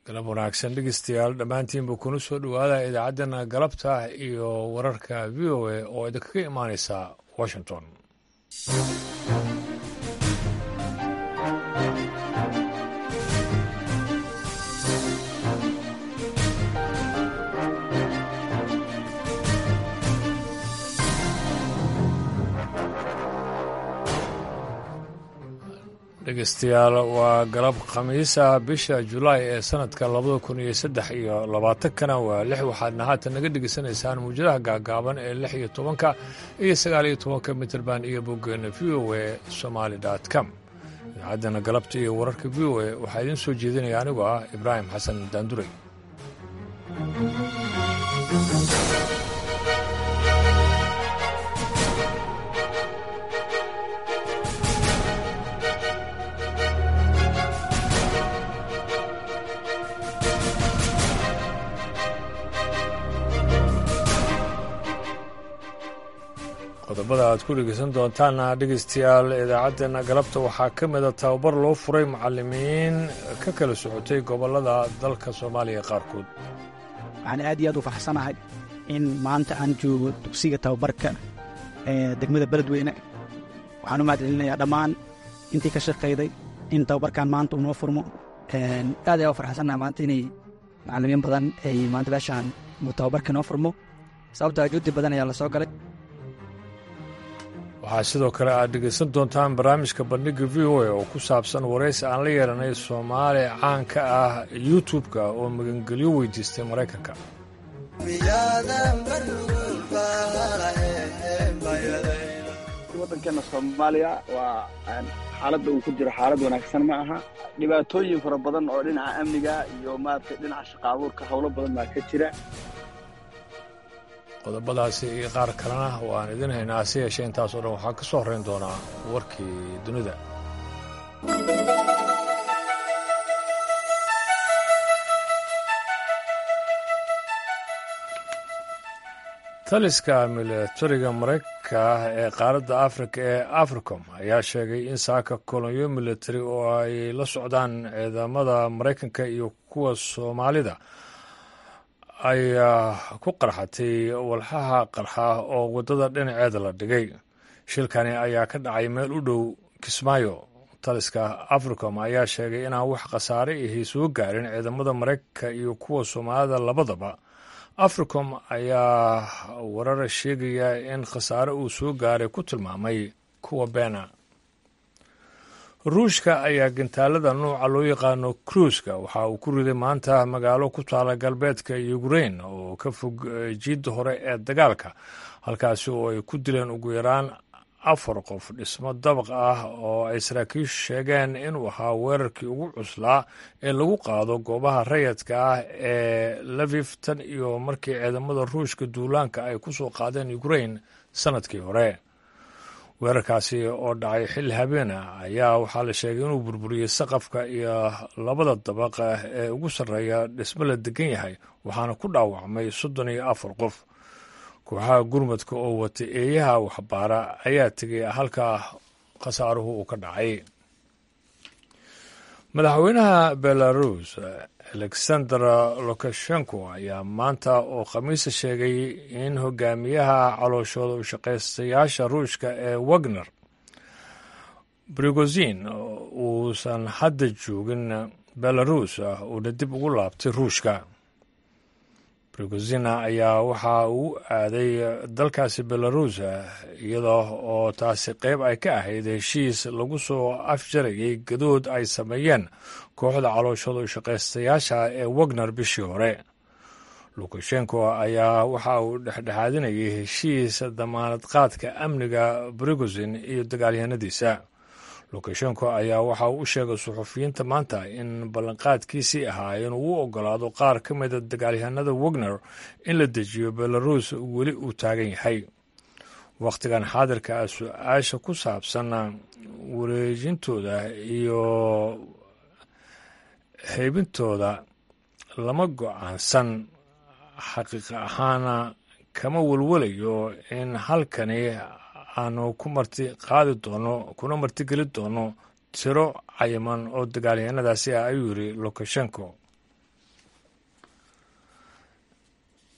galab wanaagsan dhegeystayaal dhammaantiinba kuna soo dhowaada idaacaddana galabta iyo wararka v o a oo idinkaga imaaneysa washington dhegeystayaal waa galab khamiisa bisha julaay ee sanadka labada kun iyo saddex iyo labaatankana waa lix waxaadna haatan naga dhegeysanaysaan muwjadaha gaagaaban ee lix iyo tobanka iyo sagaal iyo tobanka mitrband iyo boggeena v o a somaali dot com idaacaddana galabta iyo wararka v o a waxaa idiin soo jeedinaya anigoo ah ibraahim xasan daanduray qodobada aad ku dhegeysan doontaana dhegeystayaal idaacaddeenna galabta waxaa ka mida tababar loo furay macallimiin ka kala socotay gobollada dalka soomaaliya qaarkood waxaan aad iyo aad u faraxsanahay in maanta aan joogo dugsiga tababarka ee degmada beledweyne waxaan u mahad celinayaa dhammaan intii ka shaqayday in tababarkan maanta uu noo furmo aad ayaa u farxsannahay maanta inay macallimiin badan ay maanta meeshaan tababarka noo furmo sababto ajuudi badan ayaa la soo galay waxaa sidoo kale aad dhegaysan doontaan barnaamijka bandhigga v o a oo ku saabsan waraysi aan la yeelanay soomaali caan ka ah youtub-ka oo magangelyo weydiistay maraykanka waddankeena soomaaliya waa xaaladda uu ku jiro xaalad wanaagsan ma aha dhibaatooyin fara badan oo dhinaca amniga iyo maaragtay dhinaca shaqa abuurka howlo badan baa ka jira qodobadaasi iyo qaar kalena waan idin haynaa hase yeeshee intaasoo dhan waxaa ka soo horrayn doonaa warkii dunida taliska milatariga maraykanka ee qaaradda afrika ee africom ayaa sheegay in saaka kolonyo milatari oo ay la socdaan ciidamada maraykanka iyo kuwa soomaalida ay ku qarxatay walxaha qarxa oo waddada dhinaceeda la dhigay shilkani ayaa ka dhacay meel u dhow kismaayo taliska africom ayaa sheegay inaan wax khasaare ahi soo gaarin ciidamada maraykanka iyo kuwa soomaalida labadaba africom ayaa warar sheegaya in khasaare uu soo gaaray ku tilmaamay kuwa beena ruushka ayaa gantaalada nuuca loo yaqaano kruuska waxa uu ku riday maanta magaalo ku taala galbeedka ukrain oo ka fog jiidda hore ee dagaalka halkaasi oo ay ku dileen ugu yaraan afar qof dhismo dabaq ah oo ay saraakiishu sheegeen inuu ahaa weerarkii ugu cuslaa ee lagu qaado goobaha rayadka ah ee lafif tan iyo markii ciidamada ruushka duulaanka ay ku soo qaadeen ukrain sannadkii hore weerarkaasi oo dhacay xilli habeena ayaa waxaa la sheegay inuu burburiyey saqafka iyo labada dabaqa ee ugu sarreeya dhismo la degan yahay waxaana ku dhaawacmay soddon iyo afar qof kooxaha gurmadka oo wata eeyaha waxbaara ayaa tegay halka khasaaruhu uu ka dhacay madaxweynaha belarus alexander lukashenko ayaa maanta oo khamiisa sheegay in hogaamiyaha calooshooda u shaqaystayaasha ruushka ee wagner brigozin uusan hadda joogin belarus uuna dib ugu laabtay ruushka brigozina ayaa waxa uu aaday dalkaasi belarus iyada oo taasi qayb ay ka ahayd heshiis lagu soo afjarayay gadood ay sameeyeen kooxda calooshooda u shaqaystayaasha ee wagner bishii hore lukashenko ayaa waxa uu dhexdhexaadinayay heshiis damaanad qaadka amniga brigozin iyo dagaalyahanadiisa lukashenko ayaa waxa uu u sheegay suxufiyiinta maanta in ballanqaadkiisii ahaa inuu u ogolaado qaar ka mida dagaalyahanada wagner in la dejiyo belarus weli uu taagan yahay wakhtigan xaadirka ah su-aasha ku saabsan wareejintooda iyo haybintooda lama go-aansan xaqiiq ahaana kama welwelayo in halkani aanu ku marti qaadi doono kuna martigeli doono tiro cayiman oo dagaalyahanadaasi ah ayuu yidhi lukashenko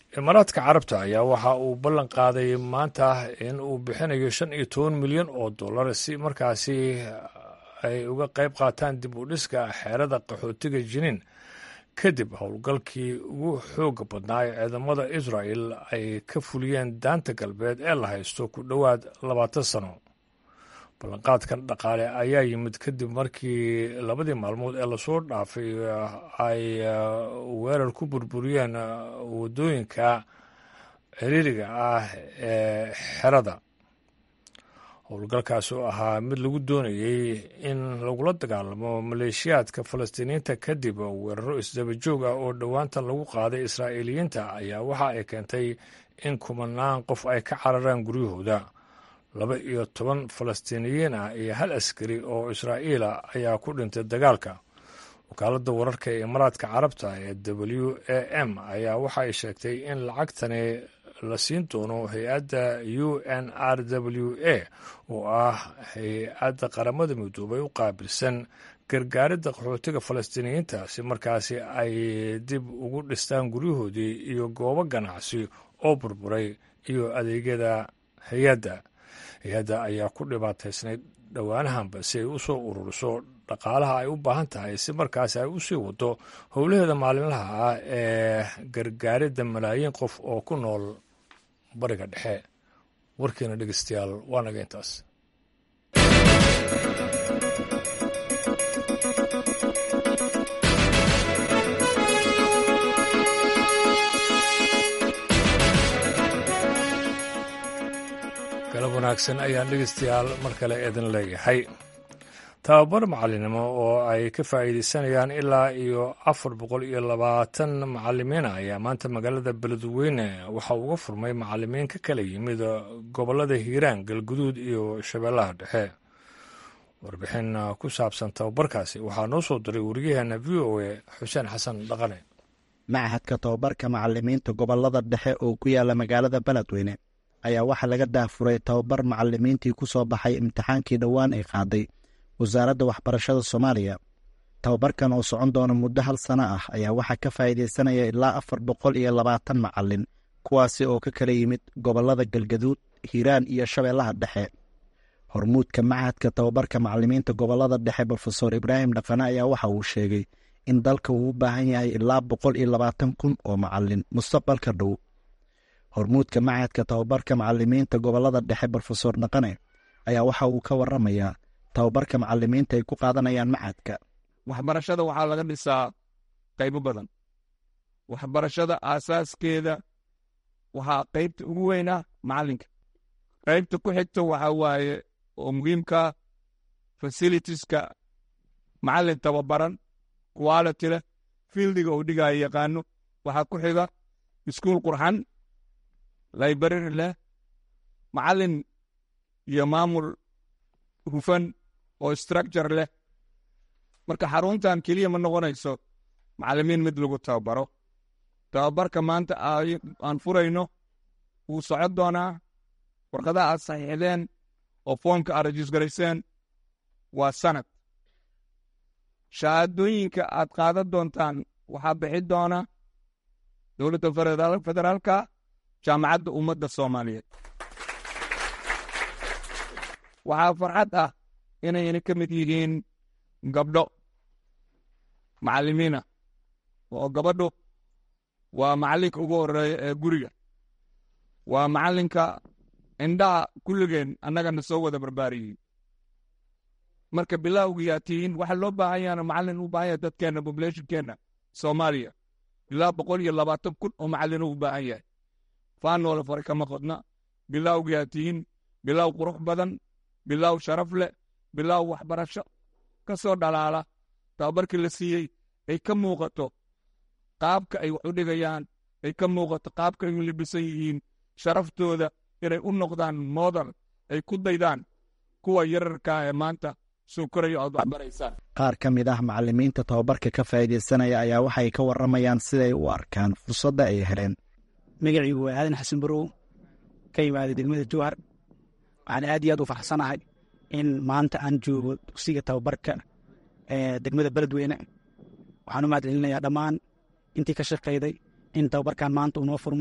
imaaraadka carabta ayaa waxa uu ballan qaaday maanta in uu bixinayo shan iyo toban milyan oo dollar si markaasi ay uga qayb qaataan dib u dhiska xeerada qaxootiga jiniin kadib howlgalkii ugu xooga badnaa ee ciidamada israel ay ka fuliyeen daanta galbeed ee la haysto ku dhowaad labaatan sano ballanqaadkan dhaqaale ayaa yimid kadib markii labadii maalmood ee lasoo dhaafay ay weerar ku burburiyeen waddooyinka ciriiriga ah ee xerada howlgalkaas oo ahaa mid lagu doonayey in lagula dagaalamo maleeshiyaadka falastiiniyiinta kadib weeraro isdaba joog ah oo dhowaanta lagu qaaday israa'iiliyiinta ayaa waxa ay keentay in kumanaan qof ay ka cararaan guryahooda laba iyo toban falastiiniyiin ah iyo hal askari oo israa'iila ayaa ku dhintay dagaalka wakaaladda wararka ee imaaraadka carabta ee w a m ayaa waxa ay sheegtay in lacagtani la siin doono hay-adda u n r w a oo ah hay-adda qaramada midoobay u qaabilsan gargaaridda qaxootiga falastiiniyiinta si markaasi ay dib ugu dhistaan guryahoodii iyo goobo ganacsi oo burburay iyo adeegyada hay-adda hay-adda ayaa ku dhibaataysnayd dhowaanahanba si ay u soo ururiso dhaqaalaha ay u baahan tahay si markaasi ay u sii wado howlaheeda maalinlaha ah ee gargaaridda malaayiin qof oo ku nool bariga dhexe warkiina dhegeystayaal waa naga intaas galab wanaagsan ayaan dhegeystayaal mar kale idin leeyahay tababar macalinimo oo ay ka faa'iideysanayaan ilaa iyo afar boqol iyo labaatan macalimiina ayaa maanta magaalada beledweyne waxa uga furmay macalimiin ka kala yimid gobollada hiiraan galguduud iyo shabeellaha dhexe warbixin ku saabsan tababarkaasi waxaa noo soo diray wariyaheena v o a xuseen xasan dhaqane machadka tababarka macalimiinta gobollada dhexe oo ku yaala magaalada beledweyne ayaa waxaa laga daafuray tababar macalimiintii ku soo baxay imtixaankii dhowaan ay qaaday wasaaradda waxbarashada soomaaliya tababarkan oo socon doona muddo hal sano ah ayaa waxaa ka faa'iideysanaya ilaa afar boqol iyo labaatan macalin kuwaasi oo ka kala yimid gobollada galgaduud hiiraan iyo shabeellaha dhexe hormuudka machadka tababarka macalimiinta gobollada dhexe brofesor ibraahim dhaqane ayaa waxa uu sheegay in dalka uu u baahan yahay ilaa boqol iyo labaatan kun oo macalin mustaqbalka dhow hormuudka machadka tababarka macalimiinta gobollada dhexe brofesor dhaqane ayaa waxa uu ka waramayaa tababarka macalimiinta ay ku qaadanayaan machadka waxbarashada waxaa laga dhisaa qaybo badan waxbarashada aasaaskeeda waxaa qaybta ugu weynaa macalinka qaybta ku xigta waxaa waaye oo muhiimkaa fasilitiska macalin tababaran quality leh fieldiga uu dhigaayo yaqaano waxaa ku xiga iskuul qurxan library leh macalin iyo maamul hufan oo structure leh marka xaruntan keliya ma noqonayso macalimiin mid lagu tababaro tababarka maanta aan furayno wuu socon doonaa warqadaha aad saxiixdeen oo foomka aad rajisgarayseen waa sanad shahaadooyinka aad qaadan doontaan waxaa bixi doona dowladda federaalka jaamacadda ummadda soomaaliyeed waxaa farxad ah inayna ka mid yihiin gabdho macalimiina oo gabadhu waa macalinka ugu horeeya ee guriga waa macalinka indhaha kulligeen annagana soo wada barbaariyey marka bilawgiyaa tihiin waxa loo baahan yaana macalin u baahan yahay dadkeenna populationkeenna soomaaliya ilaa boqol iyo labaatan kun oo macalin u baahan yahay faanoola fare kama qodna bilawgiyaa tihiin bilow qurux badan bilow sharaf leh bilow waxbarasho ka soo dhalaala tababarkii la siiyey ay ka muuqato qaabka ay wax u dhigayaan ay ka muuqato qaabka ay u libisan yihiin sharaftooda inay u noqdaan moodal ay ku daydaan kuwa yararkaa ee maanta soo koraya oad waxbaraysaan qaar ka mid ah macalimiinta tababarka ka faa'iideysanaya ayaa waxay ka warramayaan siday u arkaan fursadda ay heleen magaciigu waa aadan xasan barow ka yimaaday degmada jowhar waxaan aad iyo aad u faraxsanahay in maanta aan joogo dugsiga tababarka ee degmada beledweyne waxaan u mahad celinayaa dhammaan intii ka shaqayday in tababarkan maanta uu noo furmo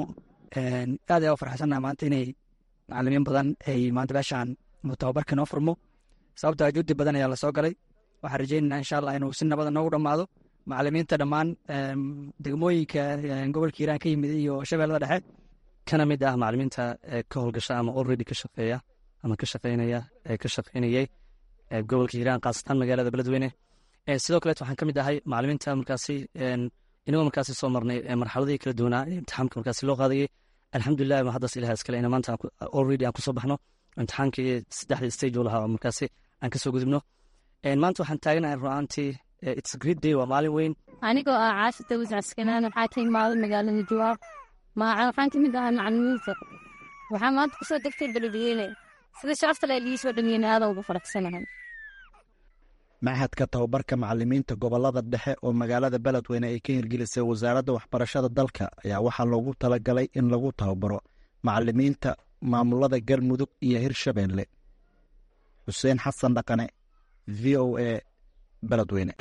aad ayaa u farxsannaha maanta inay macalimiin badan ay maanta meeshaan tababarka noo furmo sababto juhdi badan ayaa lasoo galay waxaan rajeynayna insha allah inuu si nabada noogu dhammaado macalimiinta dhammaan degmooyinka gobolka hiiraan ka yimid iyo shabeellada dhexe kana mid ah macalimiinta ka howlgasha ama already ka shaqeeya ama ka shaqeynaya ka shaqeynayay gobolka hiiraan khaasatan magaalada beledweyne sidoo kaleet waxaan ka mid ahay macalimiinta markaasi inagoo markaasi soo marnay marxaladihii kala duwanaa ee imtixaamka markaasi loo qaadayay alxamdulilah ma haddas ilaha iskale ina maanta already aan kusoo baxno imtixaankii saddexda stage uu lahaa oo markaasi aan kasoo gudubno maanta waxaan taaganahay ru'aantii it's great day waa maalin weyn anigoo ah caasha dawis caskanaan waxaa ka imaaday magaalada jawaab waxaan kamid ahay macalimiinta waxaa maanta kusoo degtay beledweyne sida sharafta le lii soo dhameeyeen aadan ugu faraxsanahay machadka tababarka macalimiinta gobolada dhexe oo magaalada beledweyne ay ka hirgelisay wasaaradda waxbarashada dalka ayaa waxaa loogu talagalay in lagu tababaro macalimiinta maamulada galmudug iyo hirshabeelle xuseen xasan dhaqane v o a beledweyne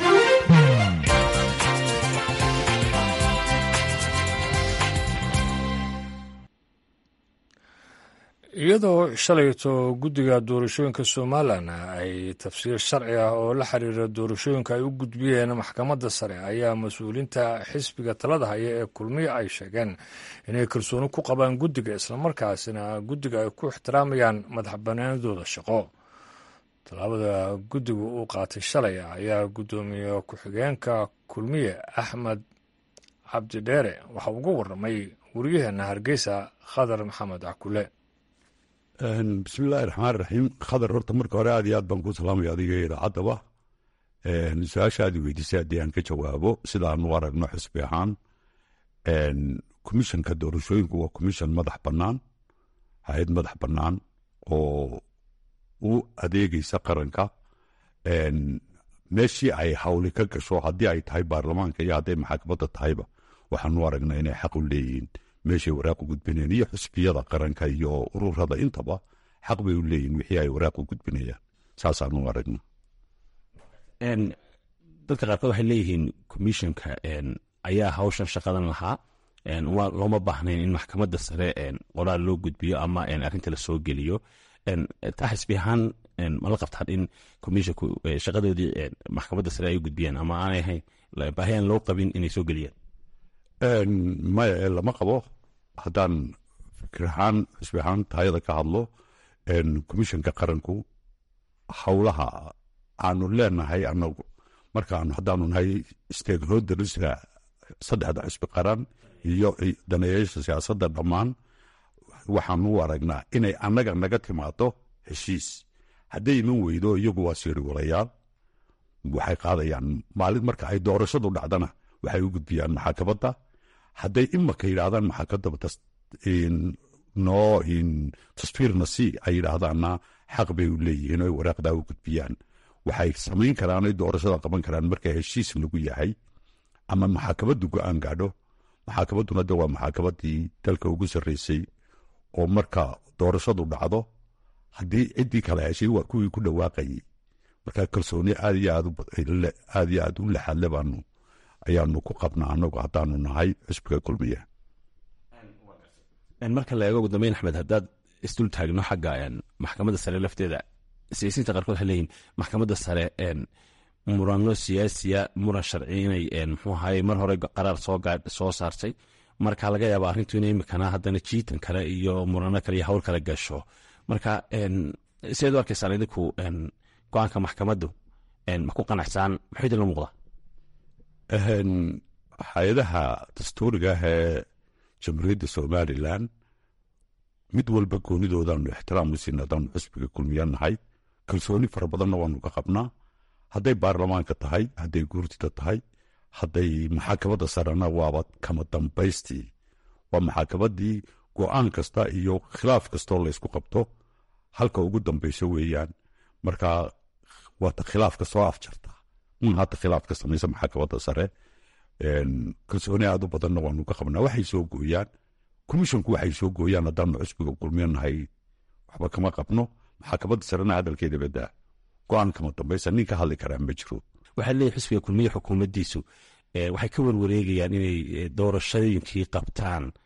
iyadoo shalayto guddiga doorashooyinka somalilan ay tafsiir sharci ah oo la xiriira doorashooyinka ay u gudbiyeen maxkamadda sare ayaa mas-uuliinta xisbiga talada haya ee kulmiya ay sheegeen inay kalsooni ku qabaan guddiga islamarkaasina guddiga ay ku ixtiraamayaan madax banaanadooda shaqo tallaabada guddiga uu qaatay shalay ayaa guddoomiye ku-xigeenka kulmiye axmed cabdidheere waxa uga warramay waryaheena hargeysa khadar maxamed cakule bismillahi raxmaan raxiim khadar horta marka hore aad iyo aad baan ku salaamaya adiga idaacaddaba su-aasha aad i weydiisay haddii aan ka jawaabo sidaanu aragno xisbi ahaan komishanka doorashooyinku waa komishan madax bannaan hay-ad madax bannaan oo u adeegeysa qaranka meeshii ay hawli ka gasho haddii ay tahay baarlamaanka iyo hadday maxaakamada tahayba waxaanu aragnaa inay xaq u leeyihiin meeshay waraaq u gudbinayaan iyo xusbiyada qaranka iyo ururada intaba xaq bay u leeyihin wixii ay waraaq u gudbinayaan saasaanu aragna dadka qaarkood waxay leeyihiin commissionka ayaa hawshan shaqadan lahaa looma baahnayn in maxkamadda sare qoraal loo gudbiyo ama arrinta lasoo geliyo taa xisbi ahaan mala qabtaan in commissionku shaqadoodii maxkamadda sare ay u gudbiyaan ama aanay ahayn baahi aan loo qabin inay soo geliyaan maya ee lama qabo haddaan fikir ahaan xisbi ahaan taayada ka hadlo komishanka qaranku howlaha aanu leenahay anagu markaanu haddaanu nahay stakeholderska saddexda xisbi qaran iyo daneeyaasha siyaasadda dhammaan waxaanu u aragnaa inay annaga naga timaado heshiis hadday iman weydo iyagu waa siiriwalayaal waxay qaadayaan maalin marka ay doorashadu dhacdana waxay u gudbiyaan maxaakamada hadday imaka yidhaahdaan maxaakamada noo tasfiirna si ay yidhaahdaanna xaq bay u leeyihiin oy waraaqdaa u gudbiyaan waxay samayn karaan oy doorashada qaban karaan marka heshiis lagu yahay ama maxaakamadu go-aan gaadho maxaakamaduna de waa maxaakamadii dalka ugu sarreysay oo marka doorashadu dhacdo haddii ciddii kale heshay waa kuwii ku dhawaaqayay marka kalsooni aad iyo aad iyo aad u laxadle baanu ayaanu ku qabnaa anagu haddaanu nahay xisbiga kulmiya marka la eego ugu dambeyn axmed haddaad isdul taagno xagga maxkamadda sare lafteeda siyaasiyiinta qaarkood waxay leeyihin maxkamadda sare murano siyaasiya muran sharci inay muxuu ahaye mar hore qaraar soo saartay marka laga yaaba arrintu inay imikana haddana jiitan kale iyo murano kale iyo hawl kale gasho marka sideed u arkaysaan idinku go-aanka maxkamaddu ma ku qanacsaan muxuu idinla muuqdaa hay-adaha dastuuriga ah ee jamhuuriyadda somalilan mid walba goonidoodaanu ixtiraam u siina haddaanu xisbiga kulmiya nahay kalsooni fara badanna waanu ka qabnaa hadday baarlamaanka tahay hadday guurtida tahay hadday maxaakamada sarena waaba kama dambaystii waa maxaakamadii go-aan kasta iyo khilaaf kastoo laysku qabto halka ugu dambayso weeyaan marka waata khilaafka soo afjarta un hadda khilaaf ka samaysa maxaakamada sare kalsooni aad u badanna waanu ka qabnaa waxay soo gooyaan komishonku waxay soo gooyaan haddaanu xisbiga kulmiyo nahay waxba kama qabno maxaakamada sarena hadalkeeda badaa go-aan kama dambaysa nin ka hadli karaa ma jiro waxaa leeyahy xisbiga kulmiye xukuumaddiisu waxay ka warwareegayaan inay doorashooyinkii qabtaan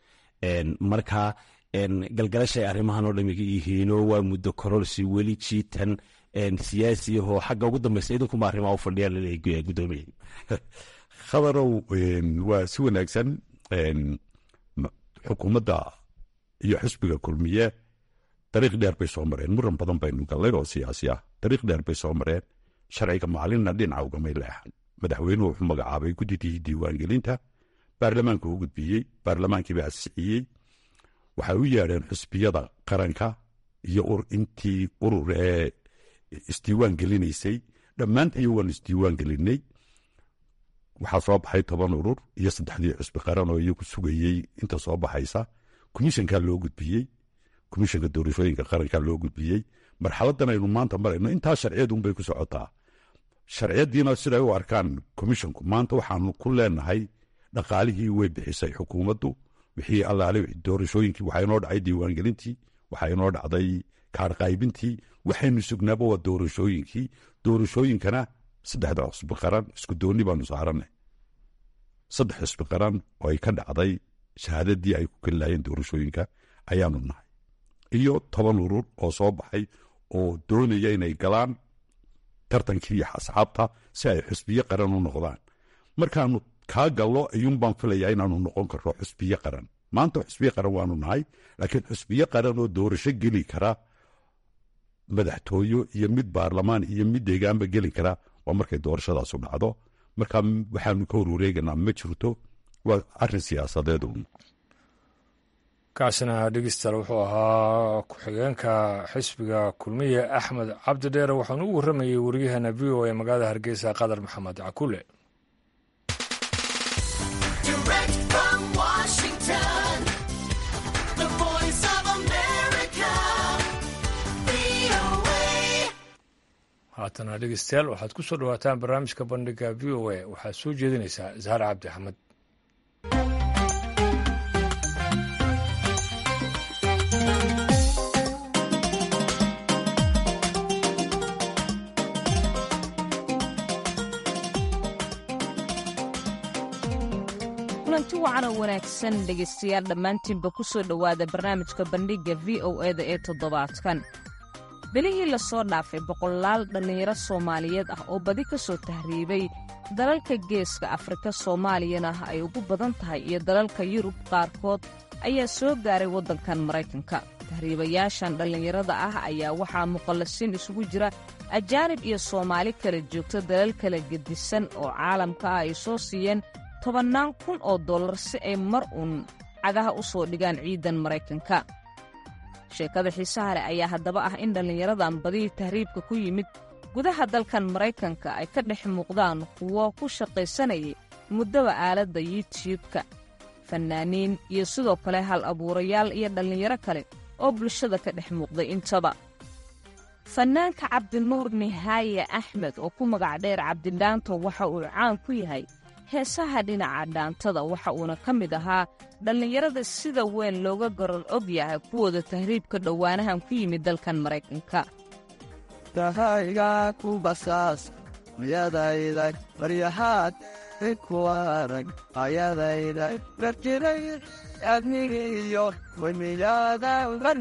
marka galgalashay arrimahan oo dhamiga yihiinoo waa muddo kororsi weli jiitan siyaasi ahoo xagga ugu dambeysa idinkuma arrimaha u fadhiyaa laleeyahay guddoomiye khabarow waa si wanaagsan xukuumadda iyo xisbiga kulmiye dariiq dheer bay soo mareen muran badan baynu gallay oo siyaasi ah dariiq dheer bay soo mareen sharciga maalinna dhinaca ugamay leexan madaxweynuhu wuxuu magacaabay guddidii diiwaangelinta baarlamaanku u gudbiyey baarlamaankiiba asixiyey waxay u yeedheen xusbiyada qaranka iyo intii urur ee isdiiwaan gelinaysay dhammaantayo waan isdiiwaan gelinay waxaa soo baxay toban urur iyo saddexdii xusbi qaran oo iyagu sugayey inta soo baxaysa komishankaa loo gudbiyey komishanka doorashooyinka qarankaa loo gudbiyey marxaladan aynu maanta marayno intaa sharciyadunbay ku socotaa sharciyadiina siday u arkaan komishonku maanta waxaanu ku leenahay dhaqaalihii way bixisay xukuumaddu wixii allaale doorashooyinkii waxaa inoo dhacay diiwaangelintii waxaa inoo dhacday kaarqaybintii waxaynu sugnaaba waa doorashooyinkii doorashooyinkana saddexda xusbi qaran isku doonni baanu saaranay saddex xusbi qaran oo ay ka dhacday shahaadadii ay ku keli laayeen doorashooyinka ayaanu nahay iyo toban urur oo soo baxay oo doonaya inay galaan tartankii iyo asxaabta si ay xusbiyo qaran u noqdaan markaanu kaa gallo ayuunbaan filayaa inaanu noqon karno xusbiyo qaran maanta xusbiyo qaran waanu nahay laakiin xusbiyo qaran oo doorasho geli kara madaxtooyo iyo mid baarlamaan iyo mid deegaanba geli kara waa markay doorashadaasu dhacdo marka waxaanu ka horwareeganaa ma jirto waa arin siyaasadeed un kaasina dhegeystayaal wuxuu ahaa ku-xigeenka xisbiga kulmiye axmed cabdi dheere waxaanu u warramayey waryaheena v o ee magaalada hargeysa qadar maxamed cakule haatana dhegeystayaal waxaad ku soo dhawaataan barnaamijka bandhiga v o a waxaad soo jeedinaysaa zahar cabdi axmed kulanti wacan oo wanaagsan dhegaystayaal dhammaantiinba ku soo dhowaada barnaamijka bandhigga v o eda ee toddobaadkan bilihii lasoo dhaafay boqolaal dhallinyaro soomaaliyeed ah oo badi ka soo tahriibay dalalka geeska afrika soomaaliyana ay ugu badan tahay iyo dalalka yurub qaarkood ayaa soo gaaray waddankan maraykanka tahriibayaashan dhallinyarada ah ayaa waxaa muqallasiin isugu jira ajaanib iyo soomaali kala joogta dalal kala gedisan oo caalamka ah ay soo siiyeen tobannaan kun oo dollar si ay mar uun cagaha u soo dhigaan ciidan maraykanka sheekada xiisaha leh ayaa haddaba ah in dhallinyaradan badihii tahriibka ku yimid gudaha dalkan maraykanka ay ka dhex muuqdaan kuwo ku shaqaysanayay muddaba aaladda yuutiyubka fannaaniin iyo sidoo kale hal abuurayaal iyo dhallinyaro kale oo bulshada ka dhex muuqday intaba fannaanka cabdinuur nihaaye axmed oo ku magac dheer cabdidhaanto waxa uu caan ku yahay heesaha dhinaca dhaantada waxa uuna ka mid ahaa dhallinyarada sida weyn looga garan og yahay kuwooda tahriibka dhowaanahan ku yimid dalkan maraykanka tahayga ku basaas mayadayda baryahaad ku arag ayadayda barjiray adnigiyo wemiyada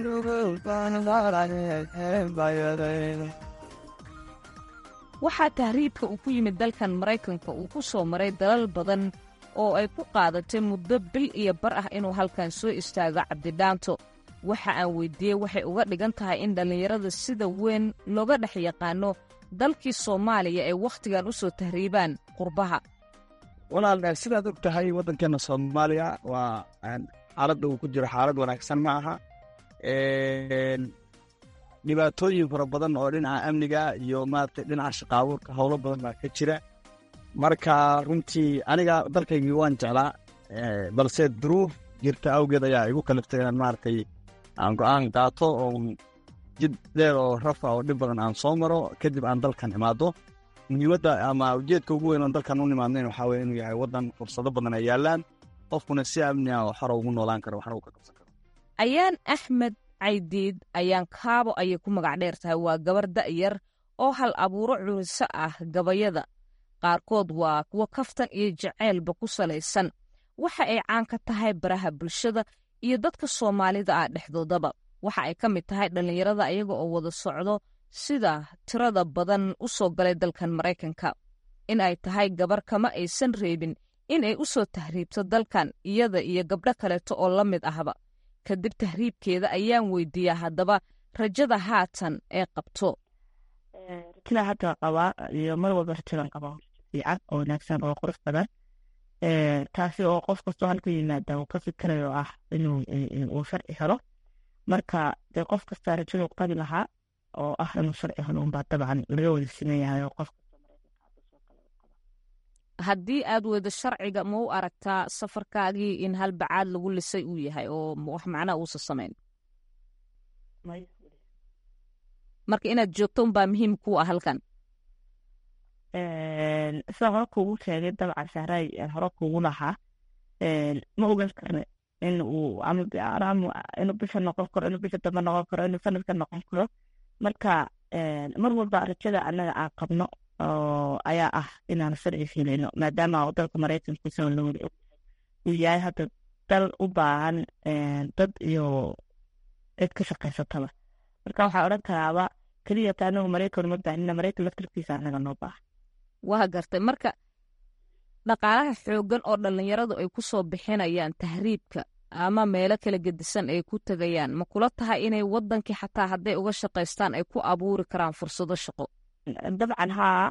ganugulbayadayda waxaa tahriibka uu ku yimid dalkan maraykanka uu ku soo maray dalal badan oo ay ku qaadatay muddo bil iyo bar ah inuu halkan soo istaago cabdidhaanto waxa aan weyddiiyey waxay uga dhigan tahay in dhallinyarada sida weyn looga dhex yaqaano dalkii soomaaliya ay wakhtigan u soo tahriibaan qurbaha walaal sidaad og tahay waddankeenna soomaaliya waa xaaladda uu ku jiro xaalad wanaagsan ma aha dhibaatooyin fara badan oo dhinaca amniga iyo maaragtay dhinaca shaqaabuurka howlo badan baa ka jira marka runtii aniga dalkaygii waan jeclaa balse duruuf jirta awgeed ayaa igu kaliftay inaan maaragtay aan go-aan qaato oo jid dheer oo rafa oo dhib badan aan soo maro kadib aan dalkan imaado muhiimadda ama ujeedka ugu weyn oon dalkan u nimaadnayn waxaa weye inuu yahay waddan fursado badan ay yaalaan qofkuna si amni ah oo xora ugu noolaan karo waxna uu ka qabsan karo ayaan axmed caydiid ayaan kaabo ayay ku magac dheer tahay waa gabar da'yar oo hal abuuro curiso ah gabayada qaarkood waa kuwo kaftan iyo jaceylba ku salaysan waxa ay caan ka tahay baraha bulshada iyo dadka soomaalida ah dhexdoodaba waxa ay ka mid tahay dhallinyarada ayaga oo wada socdo sida tirada badan u soo galay dalkan maraykanka in ay tahay gabar kama aysan reebin in ay u soo tahriibto dalkan iyada iyo gabdho kaleeto oo la mid ahba kadib tahriibkeeda ayaan weydiiyaa haddaba rajada haatan ee qabto rajada hadda qabaa iyo mar walba rajadan qabaa fiican oo wanaagsan oo qurux badan taasi oo qof kastoo halka yimaada uu ka fikirayo ah inuu uu sharci helo marka dee qof kastaa rajadu qabi lahaa oo ah inuu sharci helo unbaa dabcan laga wada simeeyahay oo qof haddii aad weydo sharciga ma u aragtaa safarkaagii in hal bacaad lagu lisay uu yahay oo wax macnaa uusa samayn marka inaad joogto unbaa muhiim ku ah halkan sidaan hore kuugu sheegay dabcan sahray hore kuugu lahaa ma ogan karne in uu inuu bisha noqon karo inuu bisha dambe noqon karo inuu sanadka noqon karo marka mar walba rajada annaga aan qabno ayaa ah inaan sharci filayno maadaama dalka maraykanka isagoo la wada og uu yahay hadda dal u baahan dad iyo cid ka shaqaysataba marka waxaa odhan karaaba keliya ta anagu maraykan uma baahnina maraykan laftarkiisa annaga noo baahan waa gartay marka dhaqaalaha xooggan oo dhallinyaradu ay ku soo bixinayaan tahriibka ama meelo kala gedisan ay ku tegayaan ma kula tahay inay waddankii xataa hadday uga shaqaystaan ay ku abuuri karaan fursado shaqo dabcan haa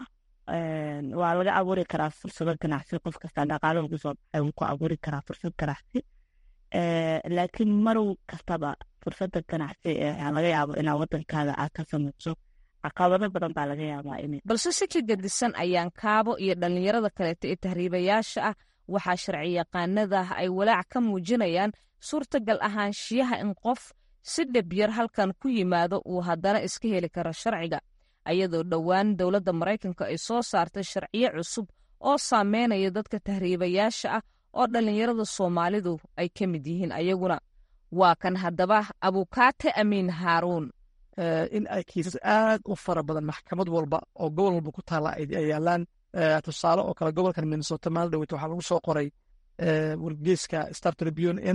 waa laga abuuri karaa fursado ganacsi qof kasta dhaqaalo ugu soo baxay wuu ku abuuri karaa fursad ganacsi laakiin marow kastaba fursada ganacsi laga yaabo inaa waddankaada aad ka samayso caqabado badan baa laga yaabaa in balse si ka gedisan ayaan kaabo iyo dhallinyarada kaleeto ee tahriibayaasha ah waxaa sharci yaqaanada ay walaac ka muujinayaan suurtagal ahaanshiyaha in qof si dhabyar halkan ku yimaado uu haddana iska heli karo sharciga ayadoo dhowaan dowladda maraykanka ay soo saartay sharciyo cusub oo saameynaya dadka tahriibayaasha ah oo dhallinyarada soomaalidu ay ka mid yihiin ayaguna waa kan haddaba abukaate amiin haaruun in ay kiisas aad u fara badan maxkamad walba oo gobol walba ku taala ay yaalaan tusaale oo kale gobolkan minnesota maalin dhaweyta waxaa lagu soo qoray wargeyska star tribune in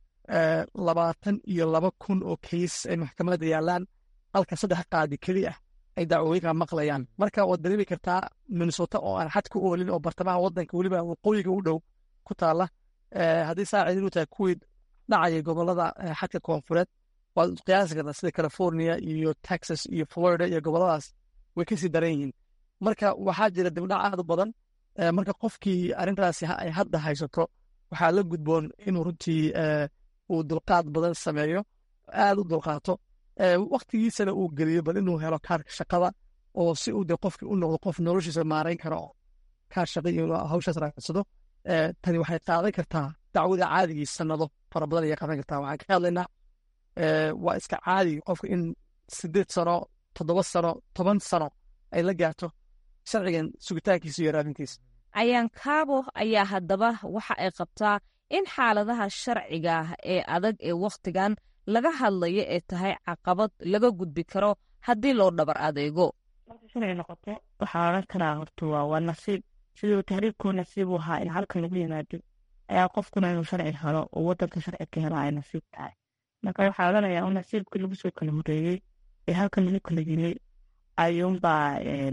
labaatan iyo laba kun oo kiis ay maxkamadda yaalaan halka saddex qaadi keli ah ay dacwooyinka maqlayaan marka waad dareemi kartaa minnesota oo aan xad ku oolin oo bartamaha wadanka weliba waqooyiga u dhow ku taala haddii saa cidin u tahay kuwii dhacaya gobolada xadka koonfureed waad qiyaasi kartaa sida california iyo texas iyo florida iyo goboladaas way kasii daran yihiin marka waxaa jira dibdhac aad u badan marka qofkii arrintaasi ay hadda haysato waxaa la gudboon inuu runtii uu dulqaad badan sameeyo aad u dulqaato waktigiisana uu geliyo bal inuu helo kaarka shaqada oo si uu de qofkii u noqdo qof noloshiisa maarayn karo oo kaar shaqa iyo hawshaas raacsado tani waxay qaadan kartaa dacwada caadigii sanado fara badan ayay qaadan kartaa waxaan ka hadlaynaa waa iska caadi qofka in sideed sano toddoba sano toban sano ay la gaarto sharcigan sugitaankiisa iyo raadintiisa ayaan kaabo ayaa haddaba waxa ay qabtaa in xaaladaha sharciga ee adag ee wakhtigan laga hadlayo ee tahay caqabad laga gudbi karo haddii loo dhabar adeego marka sharci noqoto waxaa odhan karaa horta waa waa nasiib siduu tahriibkuu nasiib u ahaa in halkan lagu yimaado ayaa qofkuna inuu sharci helo oo wadanka sharci ka helo ay nasiib tahay marka waxaa odhanayaa un nasiibkii lagu soo kala horeeyey ee halkan lagu kala yimay ayuunbaa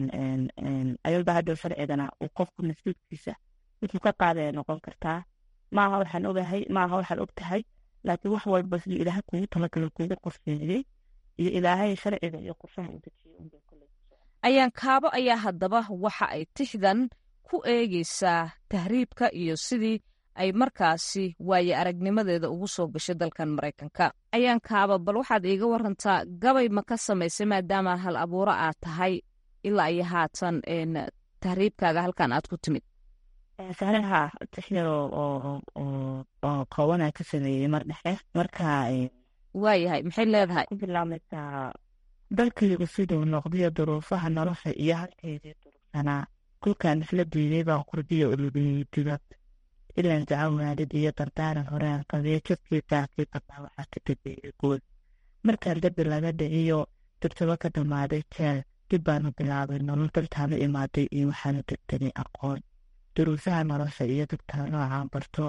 ayuunbaa hadhow sharcigana uu qofku nasiibkiisa wuxuu ka qaadaya noqon kartaa maaha waxaan ogahay maaha waxaan og tahay laakiin wax walba siduu ilaahay kugu talagalo kugu qorsheeyey iyo ilaahay sharciga iyo qorshaha u dejiyey ayaan kaabo ayaa haddaba waxa ay tixdan ku eegaysaa tahriibka iyo sidii ay markaasi waaye aragnimadeeda ugu soo gashay dalkan maraykanka ayaan kaaba bal waxaad iiga warantaa gabay ma ka samaysay maadaama hal abuuro aad tahay ilaa iyo haatan tahriibkaaga halkan aad ku timid sahlaha tixyar oo koobanaa ka sameeyey mar dhexe marka waayahay maxay leedahay ku bilaabmaysaa dalkaygu siduu noqdiyo duruufaha nolosha iyo halkaydii durugsanaa kulkaan isla diiday baan qurdiyo ulubiyey dibad ilan jaco waalid iyo dardaaran horaan qabiyo jirkiisaa kii qabaa waxaa ka dambeeyey guud markaan dabi laga dhiciyo durtabo ka dhammaaday jeel dib baanu bilaabay nolol daltaanu imaaday iyo waxaanu degtanay aqoon duruufaha nolosha iyo dugtaa noocaan barto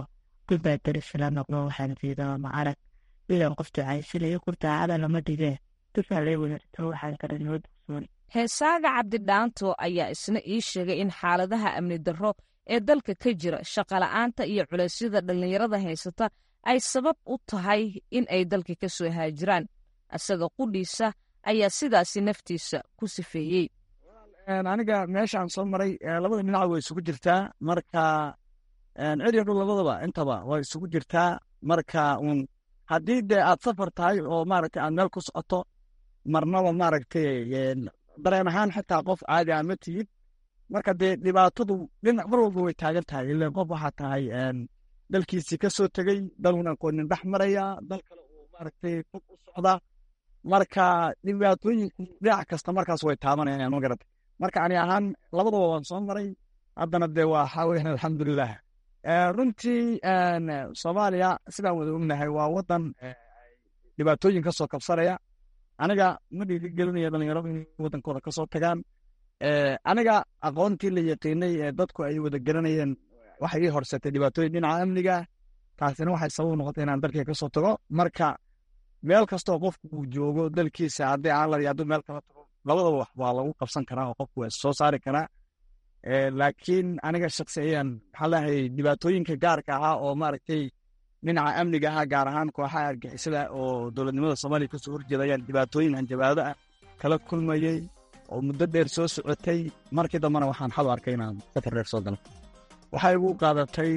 dubaa darisala noqdo waxaan jeedaa ma arag ilan qof ducaysanayo kurdaacada lama dhigee dufaa lee wadaarto waxaan kale noo dugsoon heesaaga cabdidhaanto ayaa isna ii sheegay in xaaladaha amni darro ee dalka ka jira shaqola'aanta iyo culeysyada dhallinyarada haysata ay sabab u tahay in ay dalka ka soo haajiraan isaga qudhiisa ayaa sidaasi naftiisa ku sifeeyey aniga meeshaan soo maray labada dhinac way isugu jirtaa marka ciriyo dhul labadaba intaba way isugu jirtaa marka un haddii dee aad safar tahay oo maaragtay aad meel ku socoto marnaba maaragtay dareen ahaan xitaa qof caadi ah ma tihid marka dee dhibaatadu dhinac mar walba way taagan tahay ileen qof waxaa tahay dalkiisii ka soo tegey dalun aqoonin dhex maraya dal kale uu maaragtay fog u socda marka dhibaatooyinku dhinac kasta markaas way taabanayaan magarata marka ani ahaan labadaba waan soo maray haddana dee waa waxaa weyan alxamdulilah runtii soomaaliya sidaan wada ognahay waa wadan dhibaatooyin kasoo kabsanaya aniga ma dhiirigelinaya dhalinyaradu inay wadankooda kasoo tagaan aniga aqoontii la yaqiinay ee dadku ay wada garanayeen waxay ii horsatay dhibaatooyin dhinaca amniga taasina waxay sabab noqotay inaan dalkii kasoo tago marka meel kastoo qofku uu joogo dalkiisa haddii aan la hadduu meel kala tago labadaba wax waa lagu qabsan karaa oo qofku waa soo saari karaa laakiin aniga shaksi ayaan maxaa lahay dhibaatooyinka gaarka ahaa oo maaragtay dhinaca amniga ahaa gaar ahaan kooxaha argixisada oo dowladnimada soomaaliya kasoo horjeeda ayaan dhibaatooyin hanjabaado ah kala kulmayey oo muddo dheer soo socotay markii dambena waxaan xal arkay inaan safar dheer soo galo waxay igu qaadatay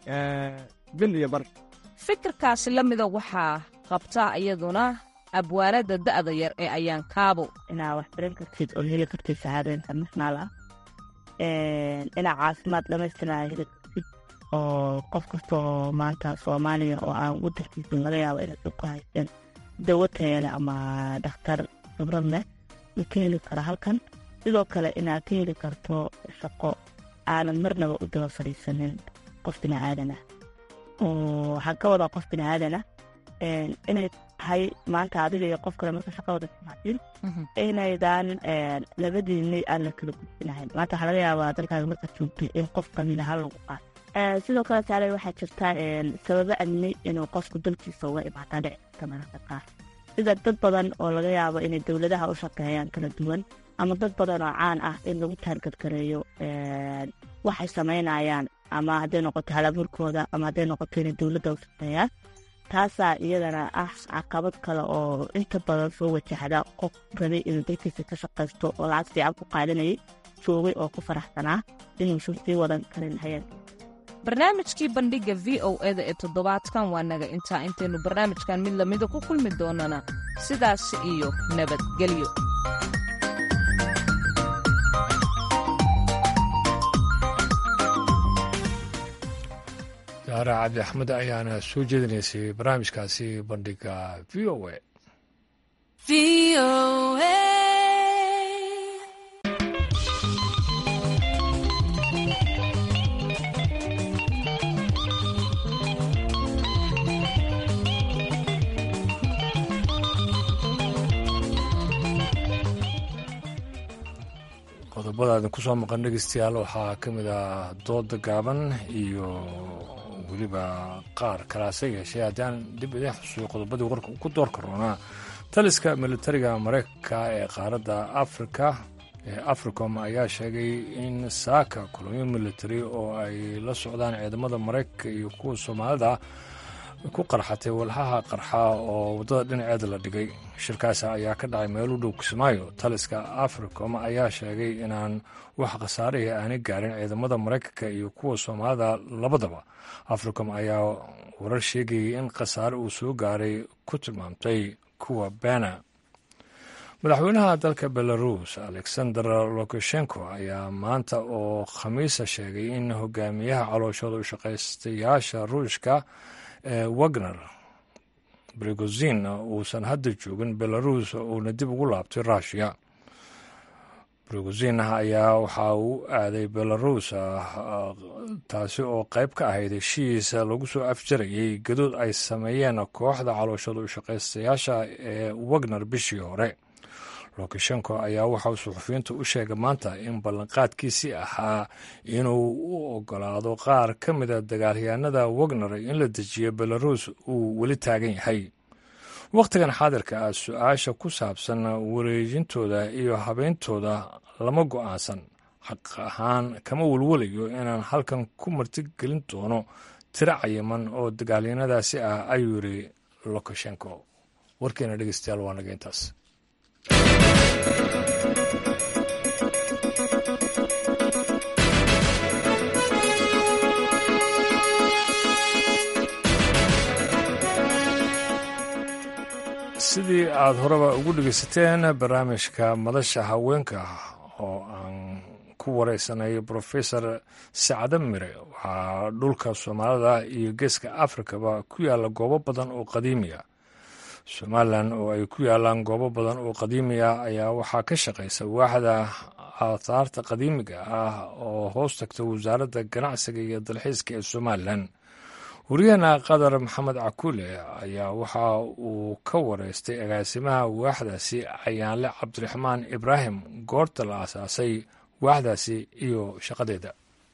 bil iyo bar fikirkaasi la mida waxaa qabtaa iyaduna abwaanada da'da yar ee ayaan kaabo inaa wax baran kartid oo heli kartid sacaado international ah inaa caafimaad dhamaystiraa heli kartid oo qof kastoo maanta soomaaliya oo aan wadankiisa laga yaabo inaad ku haysteen dawo tayale ama dhakhtar khibrad leh u ka heli kara halkan sidoo kale inaad ka heli karto shaqo aanad marnaba u daba fadhiisanin qof biniaadan ah oo waxaan ka wadaa qof biniaadan ah inay tahay maanta adiga iyo qof kale marka shaqada timaadin inaydan labadiinay aan la kala gudbinahayn maanta waxaa laga yaabaa dalkaaga markaad joogtay in qof kamid aha lagu qaato sidoo kale taale waxaa jirta sababo amni inuu qofku dalkiisa uga imaataa dhici karta mararka qaar sida dad badan oo laga yaabo inay dowladaha u shaqeeyaan kala duwan ama dad badan oo caan ah in lagu taargadgareeyo waxay samaynayaan ama hadday noqoto halaburkooda ama hadday noqoto inay dowladda u shaqeeyaan taasaa iyadana ah caqabad kale oo inta badan soo wajahda qof rabay inuu dalkiisa ka shaqaysto oo lacag fiican ku qaadanayay joogay oo ku faraxsanaa inuusan sii wadan karin hayeenka barnaamijkii bandhigga v o eda ee toddobaadkan waa naga intaa intaynu barnaamijkan mid lamida ku kulmi doonana sidaas iyo nabadgelyo daara cabdi axmed ayaana soo jeedinaysay barnaamijkaasi bandhiga v o a qodobada idin ku soo maqan dhegeystayaal waxaa ka mid ah dooda gaaban iyo weliba qaar kalaase yeeshee haddaan dib idiin xusuuyo qodobadii warka ku door karoonaa taliska militariga mareykanka ee qaaradda afrika ee africom ayaa sheegay in saaka kulomyo militari oo ay la socdaan ciidamada mareykanka iyo kuwa soomaalida ku qarxatay walxaha qarxa oo waddada dhinaceeda la dhigay shirkaasi ayaa ka dhacay meel u dhow kismaayo taliska africom ayaa sheegay inaan wax khasaarihii aanay gaarin ciidamada mareykanka iyo kuwa soomaalida labadaba africom ayaa warar sheegayay in khasaare uu soo gaaray ku tilmaamtay kuwa bena madaxweynaha dalka belarus alexander lukashenko ayaa maanta oo khamiisa sheegay in hogaamiyaha calooshooda u shaqaystayaasha ruushka ee wagner brigozin uusan hadda joogin belarus uuna dib ugu laabtay rushia brigozin ayaa waxa uu aaday belarus taasi oo qayb ka ahayd heshiis lagu soo afjarayay gadood ay sameeyeen kooxda calooshooda u shaqaystayaasha ee wagner bishii hore lukashenko ayaa waxauu suxufiyiintu u sheegay maanta in ballanqaadkiisii ahaa inuu u ogolaado qaar ka mida dagaalyahanada wagner in la dejiyo belarus uu weli taagan yahay wakhtigan xaadirka ah su-aasha ku saabsan wareejintooda iyo habeyntooda lama go-aansan xaq ahaan kama welwelayo inaan halkan ku martigelin doono tiro cayiman oo dagaalyanadaasi ah ayuu yidhi lukashenko warkeena dhegeystayaal waa naga intaas sidii aad horeba ugu dhegeysateen barnaamijka madasha haweenka oo aan ku wareysanay brofesor sacde mire waxaa dhulka soomaalida iyo geeska afrikaba ku yaalla goobo badan oo qadiimiya somalilan oo ay ku yaalaan goobo badan oo qadiimiya ayaa waxaa ka shaqaysa waaxda aathaarta qadiimiga ah oo hoos tagta wasaaradda ganacsiga iyo dalxiiska ee somalilan wariyahena qadar maxamed cakuule ayaa waxa uu ka wareystay agaasimaha waaxdaasi ayaanle cabdiraxmaan ibraahim goorta la aasaasay waaxdaasi iyo shaqadeeda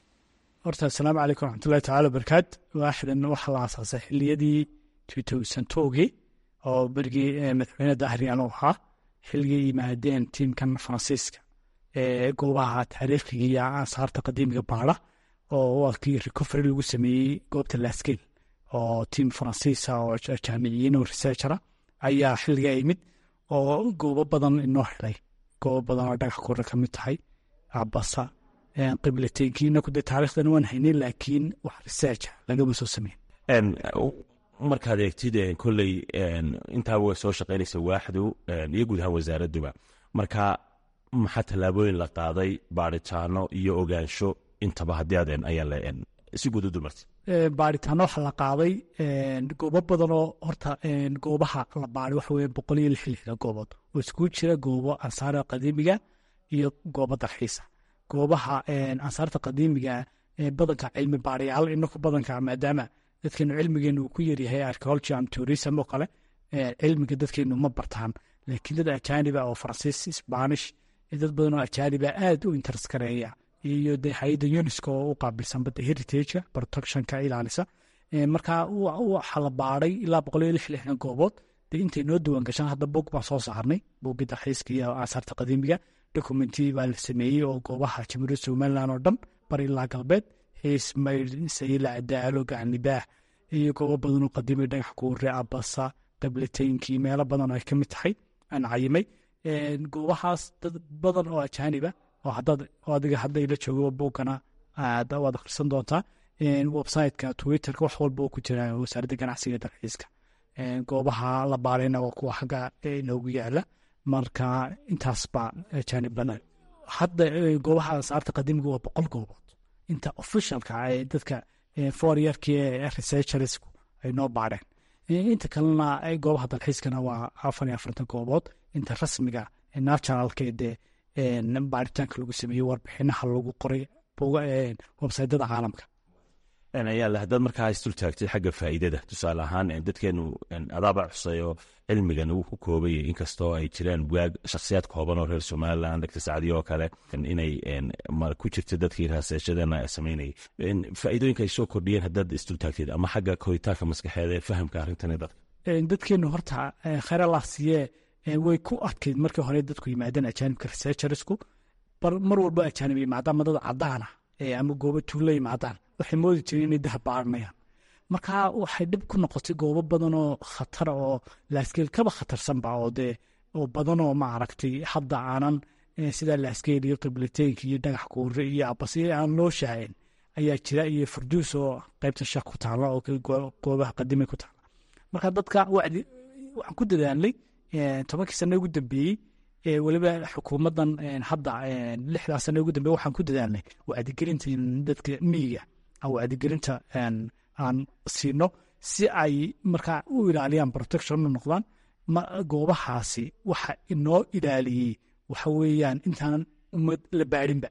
horta asalaamu calaykum raxmatullahi tacala wabarakaat waaxdan waxaa la aasaasay xiliyadii tutowsantogii oo berigii madaxweyne dahriyan u ahaa xilligii yimaadeen tiimkan faransiiska ee goobaha taariikhiga iyo aasaarta qadiimiga baara oo wakii recovery lagu sameeyey goobta laskil oo tiim faransiisa oo jaamiciyiin oo researchera ayaa xilligaa yimid oo goobo badan inoo helay goobo badan oo dhagax kura ka mid tahay abasa qiblateenkiina kude taarikhdan waan haynay laakiin wax researcha lagama soo sameyn markaad eegtid kolley intaaba way soo shaqaynaysa waaxdu iyo guud ahaan wasaaraduba marka maxaa tallaabooyin la qaaday baaritaano iyo ogaansho intaba haddii aad ayaa si guud u dumartay baaritaano waxaa la qaaday goobo badanoo horta goobaha la baaray waxa weye boqol iyo lix lixda goobood oo iskugu jira goobo ansaara qadiimiga iyo goobo dalxiisa goobaha ansaarta qadiimiga badanka cilmi baarayaal inaku badanka maadaama dadkeenu cilmigeenu uu ku yaryahay archeology and tourism oo kale cilmiga dadkeenu ma bartaan laakiin dad ajaaniba oo faransiis spanish dad badan oo ajaaniba aad u interest gareeya iyo de hay-adda unesco oo u qaabilsan badda heritagea protectionka ilaalisa marka waxaa la baaray ilaa boqol iyo lix lixdan goobood de intay noo diiwaan gashaan hadda bog baan soo saarnay boggii dalxiiska iyo aasaarta qadiimiga documenti baa la sameeyey oo goobaha jamhuuriyadda somaliland oo dhan bar ilaa galbeed xiis maydh sayla daalo gacanlibaah iyo goobo badan oo qadiimay dhagax kuure abasa qiblateynkii meelo badan oo ay ka mid tahay aan cayimay goobahaas dad badan oo ajaaniba oo hadaad adiga hadda ila joogo boggana waad akhrisan doontaa websiteka twitterka wax walba oo ku jira wasaaradda ganacsiga dalxiiska goobaha la baarayna waa kuwa xagga inoogu yaala marka intaasba ajaanib lana hadda goobaha saarta qadiimiga waa boqol goobood inta officialka ee dadka foryarkii ee researchersku ay noo baareen inta kalena goobaha dalxiiskana waa afar iyo afartan goobood inta rasmiga nationalka dee baaritaanka lagu sameeyey warbixinaha lagu qoray websaytyada caalamka ayaale haddaad markaa isdul taagtay xagga faa'iidada tusaale ahaan dadkeenu adaaba xuseeyo cilmigan uu ku koobaya inkastoo ay jiraan waag shakhsiyaad kooban oo reer somaliland dr sacdiyo oo kale inay ku jirta dadkii raaseeshadana samaynayay faa'iidooyinka ay soo kordhiyeen haddaad isdul taagteed ama xagga koritaanka maskaxeed ee fahamka arrintani dadka dadkeenu horta khayralah siiyee way ku adkayd markii hore dadku yimaadeen ajaanibka researchersku mar walbo ajaanib yimaadaan madada cadaana ama goobo tuulo yimaadaan waxay moodi jireen inay daha baaranayaan marka waxay dhib ku noqotay goobo badan oo khatara oo laaskeel kaba khatarsanba oo dee oo badan oo maaragtay hadda aanan sidaa laaskeel iyo qiblateenka iyo dhagax kuure iyo abasiyo aan loo shahayn ayaa jira iyo farduus oo qaybta shaq ku taala oo goobaha qadimay ku taala marka dadka wacdi waxaan ku dadaalnay tobankii sano ugu dambeeyey weliba xukuumaddan hadda lixdaa sano ugu dambeeye waxaan ku dadaalnay wacdigelinta dadka miyiga wacdigelinta aan siino si ay markaa u ilaaliyaan protection u noqdaan goobahaasi waxa inoo ilaaliyey waxa weeyaan intaanan ummad la baadhinba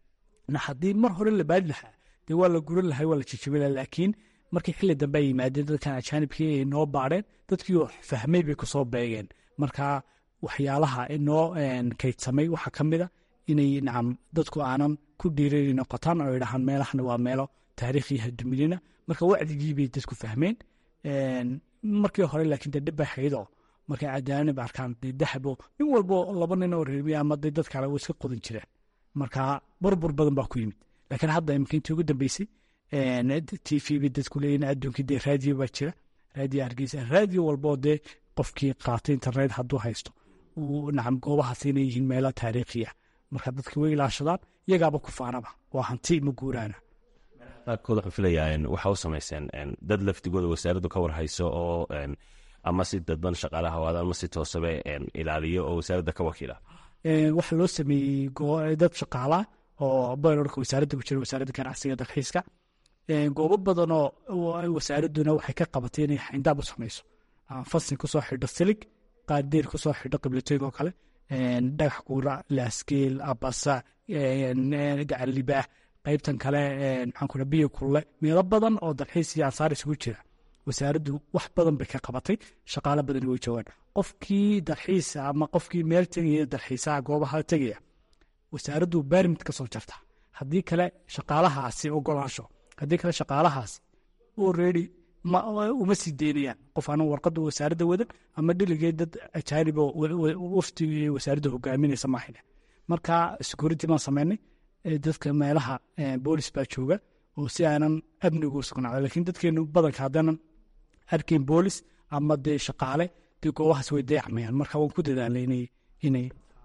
haddii mar hore la baadhi lahaa dee waa la guran lahay waa la jijabin lahaa laakiin markii xilli dambe ay yimaadeen dadkan ajaanibkii ay noo baadheen dadkii oo fahmay bay kusoo beegeen marka waxyaalaha inoo kaydsamay waxaa ka mid a inay nacam dadku aanan ku dhiiran noqotaan oo idhahaan meelahana waa meelo taariikhiyaha duminina marka wacdigii bay dadku fahmeen markii hore laakiin dee dhib bay haydoo markay cadaanib arkaan dee dahabo nin walbo laba nin oo reermiya ama dee dad kale way iska qodan jireen marka burbur badan baa ku yimid laakiin hadda imika intii ugu dambeysay t v bay dadku leeyihin adduunkii dee raadiyo baa jira raadiyo hargeysa raadiyo walboo dee qofkii qaatay internet hadduu haysto uu nacam goobahaas inay yihiin meelo taariikhiya marka dadka way ilaashadaan iyagaaba ku faanaba waa hanti ma guuraana qaarkood waxaan filayaa waxa u samayseen dad laftigooda wasaaraddu ka warhayso oo ama si dadban shaqaalaha waada ama si toosabe ilaaliyo oo wasaaradda ka wakiila waxaa loo sameeyey dad shaqaalaa oo baylorka wasaaradda ku jira wasaaradda ganacsiga dalxiiska goobo badan oo wasaaradduna waxay ka qabatay inay xayndaab u samayso fasin kusoo xidho silig qaardeer kusoo xidho qiblatoyg oo kale dhagax kuura laaskeel abasa gacan libaax qaybtan kale maxaan biyo kulle meelo badan oo dalxiis iyo ansaar isugu jira wasaaraddu wax badan bay ka qabatay shaqaalo badan way joogaan qofkii dalxiisa ama qofkii meel tegaya dalxiisaha goobaha tegaya wasaaraddu barimid ka soo jarta haddii kale shaqaalahaasi ogolaansho haddii kale shaqaalahaasi already uma sii deynayaan qof aanan warqadda wasaaradda wadan ama dhiligee dad ajaanibo wafti wasaaradda hogaaminaysa maahine marka security baan sameynay dadka meelaha boolis baa jooga oo si aanan amnigu sugnaado lakiin dadkeenu badanka haddaanan arkayn boolis ama dee shaqaale dee goobahaas way dayacmayaan marka waan ku dadaalay inay inay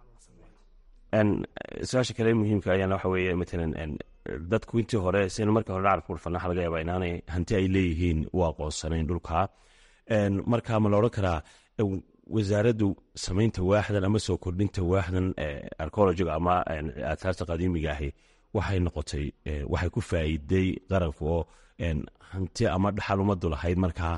su-aasha kale muhiimka ayaana waxa weeye matalan dadku intii hore sinu markii hore dhacalka urfana waxa laga yaabaa inaanay hanti ay leeyihiin u aqoonsanayn dhulka marka ma la odhan karaa wasaaraddu samaynta waaxdan ama soo kordhinta waaxdan archeologiga ama aataarta qadiimiga ahi waxay noqotay waxay ku faa'iiday qaranku oo hanti ama dhaxal ummaddu lahayd markaa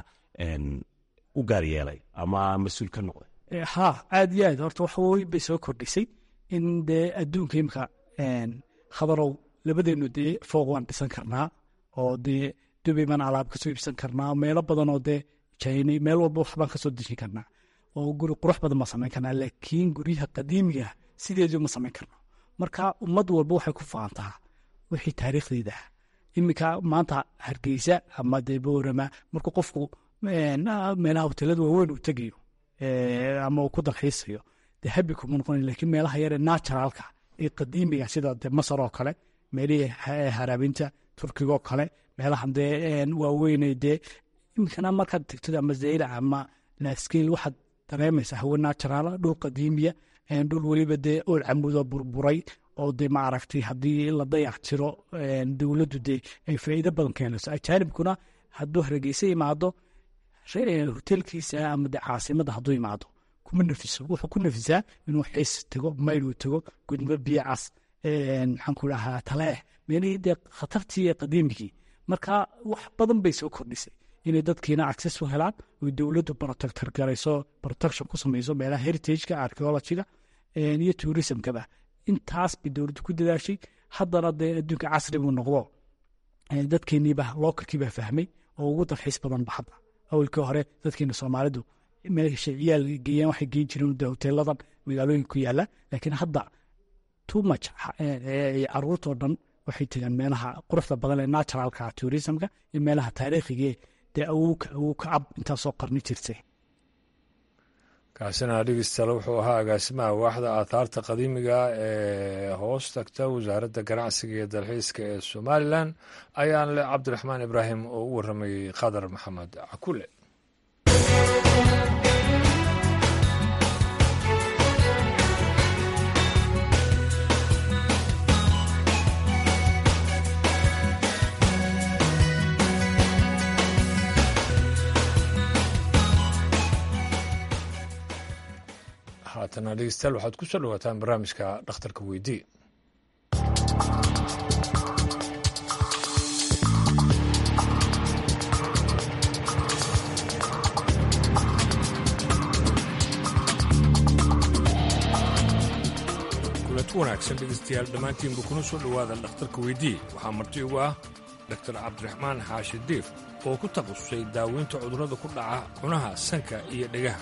u gaar yeelay ama mas-uul ka noqday ha aad iyo aad horta wax weyn bay soo kordhisay in dee adduunka imka khabarow labadeenu dee fooq waan dhisan karnaa oo dee dubay baan alaab kasoo iibsan karnaa meelo badan oo dee jina meel walba waxbaan kasoo dejin karnaa oo guri qurux badan baan samayn karnaa laakiin guryaha qadiimiga sideedu ma samayn karno marka ummad walba waxay ku faantaa wixii taariikhdeeda ah iminka maanta hargeysa ama dee boorama markuu qofku meelaha hotelada waaweyn uu tegayo ama uu ku dalxiisayo dee habi kuma noqon lakiin meelaha yare naturalka ee qadiimiga sida de masar oo kale meelihii haraabinta turkiga oo kale meelahan dee waaweyne dee iminkana markaad tegtid ama zayla ama laskeel waxaad dareemaysaa hawe naturala dhul qadiimiya dhul weliba dee ool camudo burburay oo de maaragtay haddii la dayac tiro dowladdu dee ay faa'iido badan keenayso ajaanibkuna hadduu hargeysa imaado hotelkiisa ama de caasimada hadduu imaado kuma nafiso wuxuu ku nafisaa inuu xiis tago mayluu tago gudmo biyacas maxaan ku dhahaa taleeh meelihii dee khatartii ee qadiimigii marka wax badan bay soo kordhisay inay dadkiina access u helaan oy dowladdu protector garayso protection ku samayso meelaha heritageka archeologiga iyo tourismkaba intaas bay dowladdu ku dadaashay haddana dee adduunka casri buu noqdo dadkeeniiba lookalkiibaa fahmay oo ugu dalxiis badanba hadda awalkii hore dadkeena soomaalidu meesha ciyaal geeyaan waxay geen jireen de hoteeladan magaalooyinka ku yaala laakiin hadda too much caruurtoo dhan waxay tegaan meelaha quruxda badan ee naturalka tourismka iyo meelaha taariikhigae dee awowka awowka ab intaasoo qarni jirtay kaasina dhegeystayaal wuxuu ahaa agaasimaha waaxda aathaarta qadiimiga ee hoos tagta wasaaradda ganacsiga iyo dalxiiska ee somalilan ayaan le cabdiraxmaan ibraahim oo u waramayey qadar maxamed cakule haatana dhegeystayaal waxaad ku soo dhawaataan barnaamijka dhakhtarka weydii kulanti wanaagsan dhegeystayaal dhammaantiinba kuna soo dhowaada dhakhtarka weydii waxaa marti ugu ah doktor cabdiraxmaan xaashi diif oo ku takhasusay daaweynta cudurrada ku dhaca cunaha sanka iyo dhegaha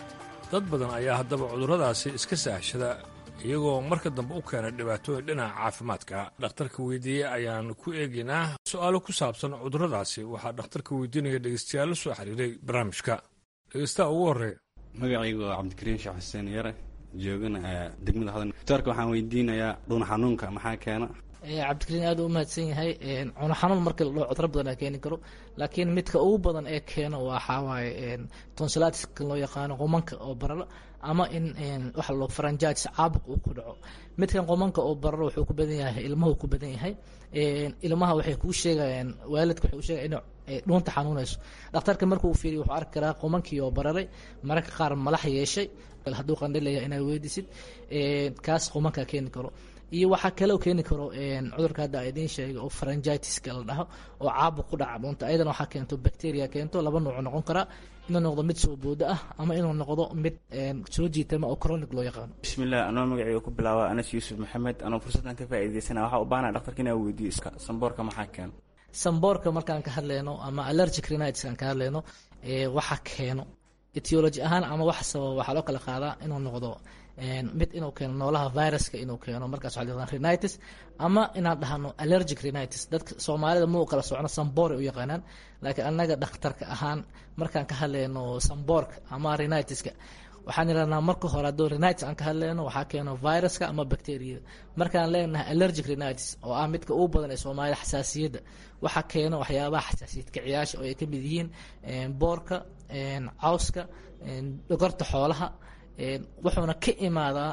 dad badan ayaa haddaba cudurradaasi iska saahshada iyagoo marka dambe u keena dhibaatooyin dhinaca caafimaadka dhakhtarka weydiiyey ayaan ku eegaynaa su-aalo ku saabsan cudurradaasi waxaa dhakhtarka weydiinaya dhegeystayaal la soo xiriiray barnaamijka dhegeystaha ugu horreeya magacaygu waa cabdikariim sheekh xuseen yare joogana degmada hodan doctoorka waxaan weydiinayaa dhuun xanuunka maxaa keena cabdikariin aad u mahadsan yahay cuno xanuun markii la dhaho cudro badan aa keeni karo laakiin midka ugu badan ee keeno waxaa waaye tonsilatiska loo yaqaano qumanka oo bararo ama in waxa loo faranjaatis caabuq uu ku dhaco midkan qumanka oo bararo wuxuu ku badan yahay ilmuhu ku badan yahay ilmaha waxay kuu sheegayaan waalidka waxay u sheegaya inuu dhuunta xanuunayso dhakhtarka markuu fiiriyo wuxuu arki karaa qumankii oo bararay mararka qaar malax yeeshay hadduu qandhilaya inaad weydisid kaas qumanka keeni karo iyo waxaa kaloo keeni karo cudurka hadda idiin sheegay oo faranjitiska la dhaho oo caabuq ku dhaca dhuunta ayadana waxaa keento bacteria keento laba nooc noqon karaa inuu noqdo mid soo boodo ah ama inuu noqdo mid soo jiitama oo chronic loo yaqaano bismillah anoo magacayga ku bilaaba anas yuusuf maxamed anoo fursaddan ka faa'iidaysana waxaa u baahana dhaktarka inaa weydiiyo samboorka maxaa keeno samboorka markaan ka hadleyno ama allergic rhinitis aan ka hadleyno waxa keeno etiology ahaan ama wax sababa waxaa loo kala qaadaa inuu noqdo mid inuu keeno noolaha viruska inuu keeno markaas waxaa la rhinitis ama inaan dhahno allergic rhinitis dadka soomaalida ma u kala socno samboore u yaqaanaan laakiin annaga dhakhtarka ahaan markaan ka hadleyno samboorka ama rhinitiska waxaan idhahnaa marka hore hadduu rhinitis aan ka hadleyno waxaa keeno viruska ama bacteriyada markaan leenahay allergic rhinitis oo ah midka ugu badan ee soomaalida xasaasiyadda waxaa keeno waxyaabaha xasaasiyad kiciyaasha oo ay ka mid yihiin boorka cawska dhogorta xoolaha wuxuuna ka imaadaa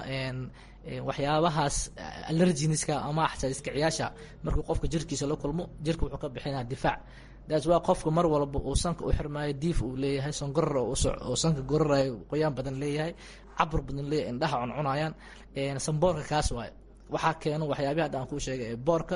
waxyaabahaas allerginiska ama xasaasiyad kiciyaasha markuu qofka jirkiisa la kulmo jirka wuxuu ka bixinaa difaac daas waa qofka mar walba uu sanka u xirmaayo diif uu leeyahay songoror oo sanka gorarayo qoyaan badan leeyahay cabur badan leeyahay indhaha cuncunayaan samboorka kaas waayo waxaa keeno waxyaabihi hadda aan kuu sheegay ee boorka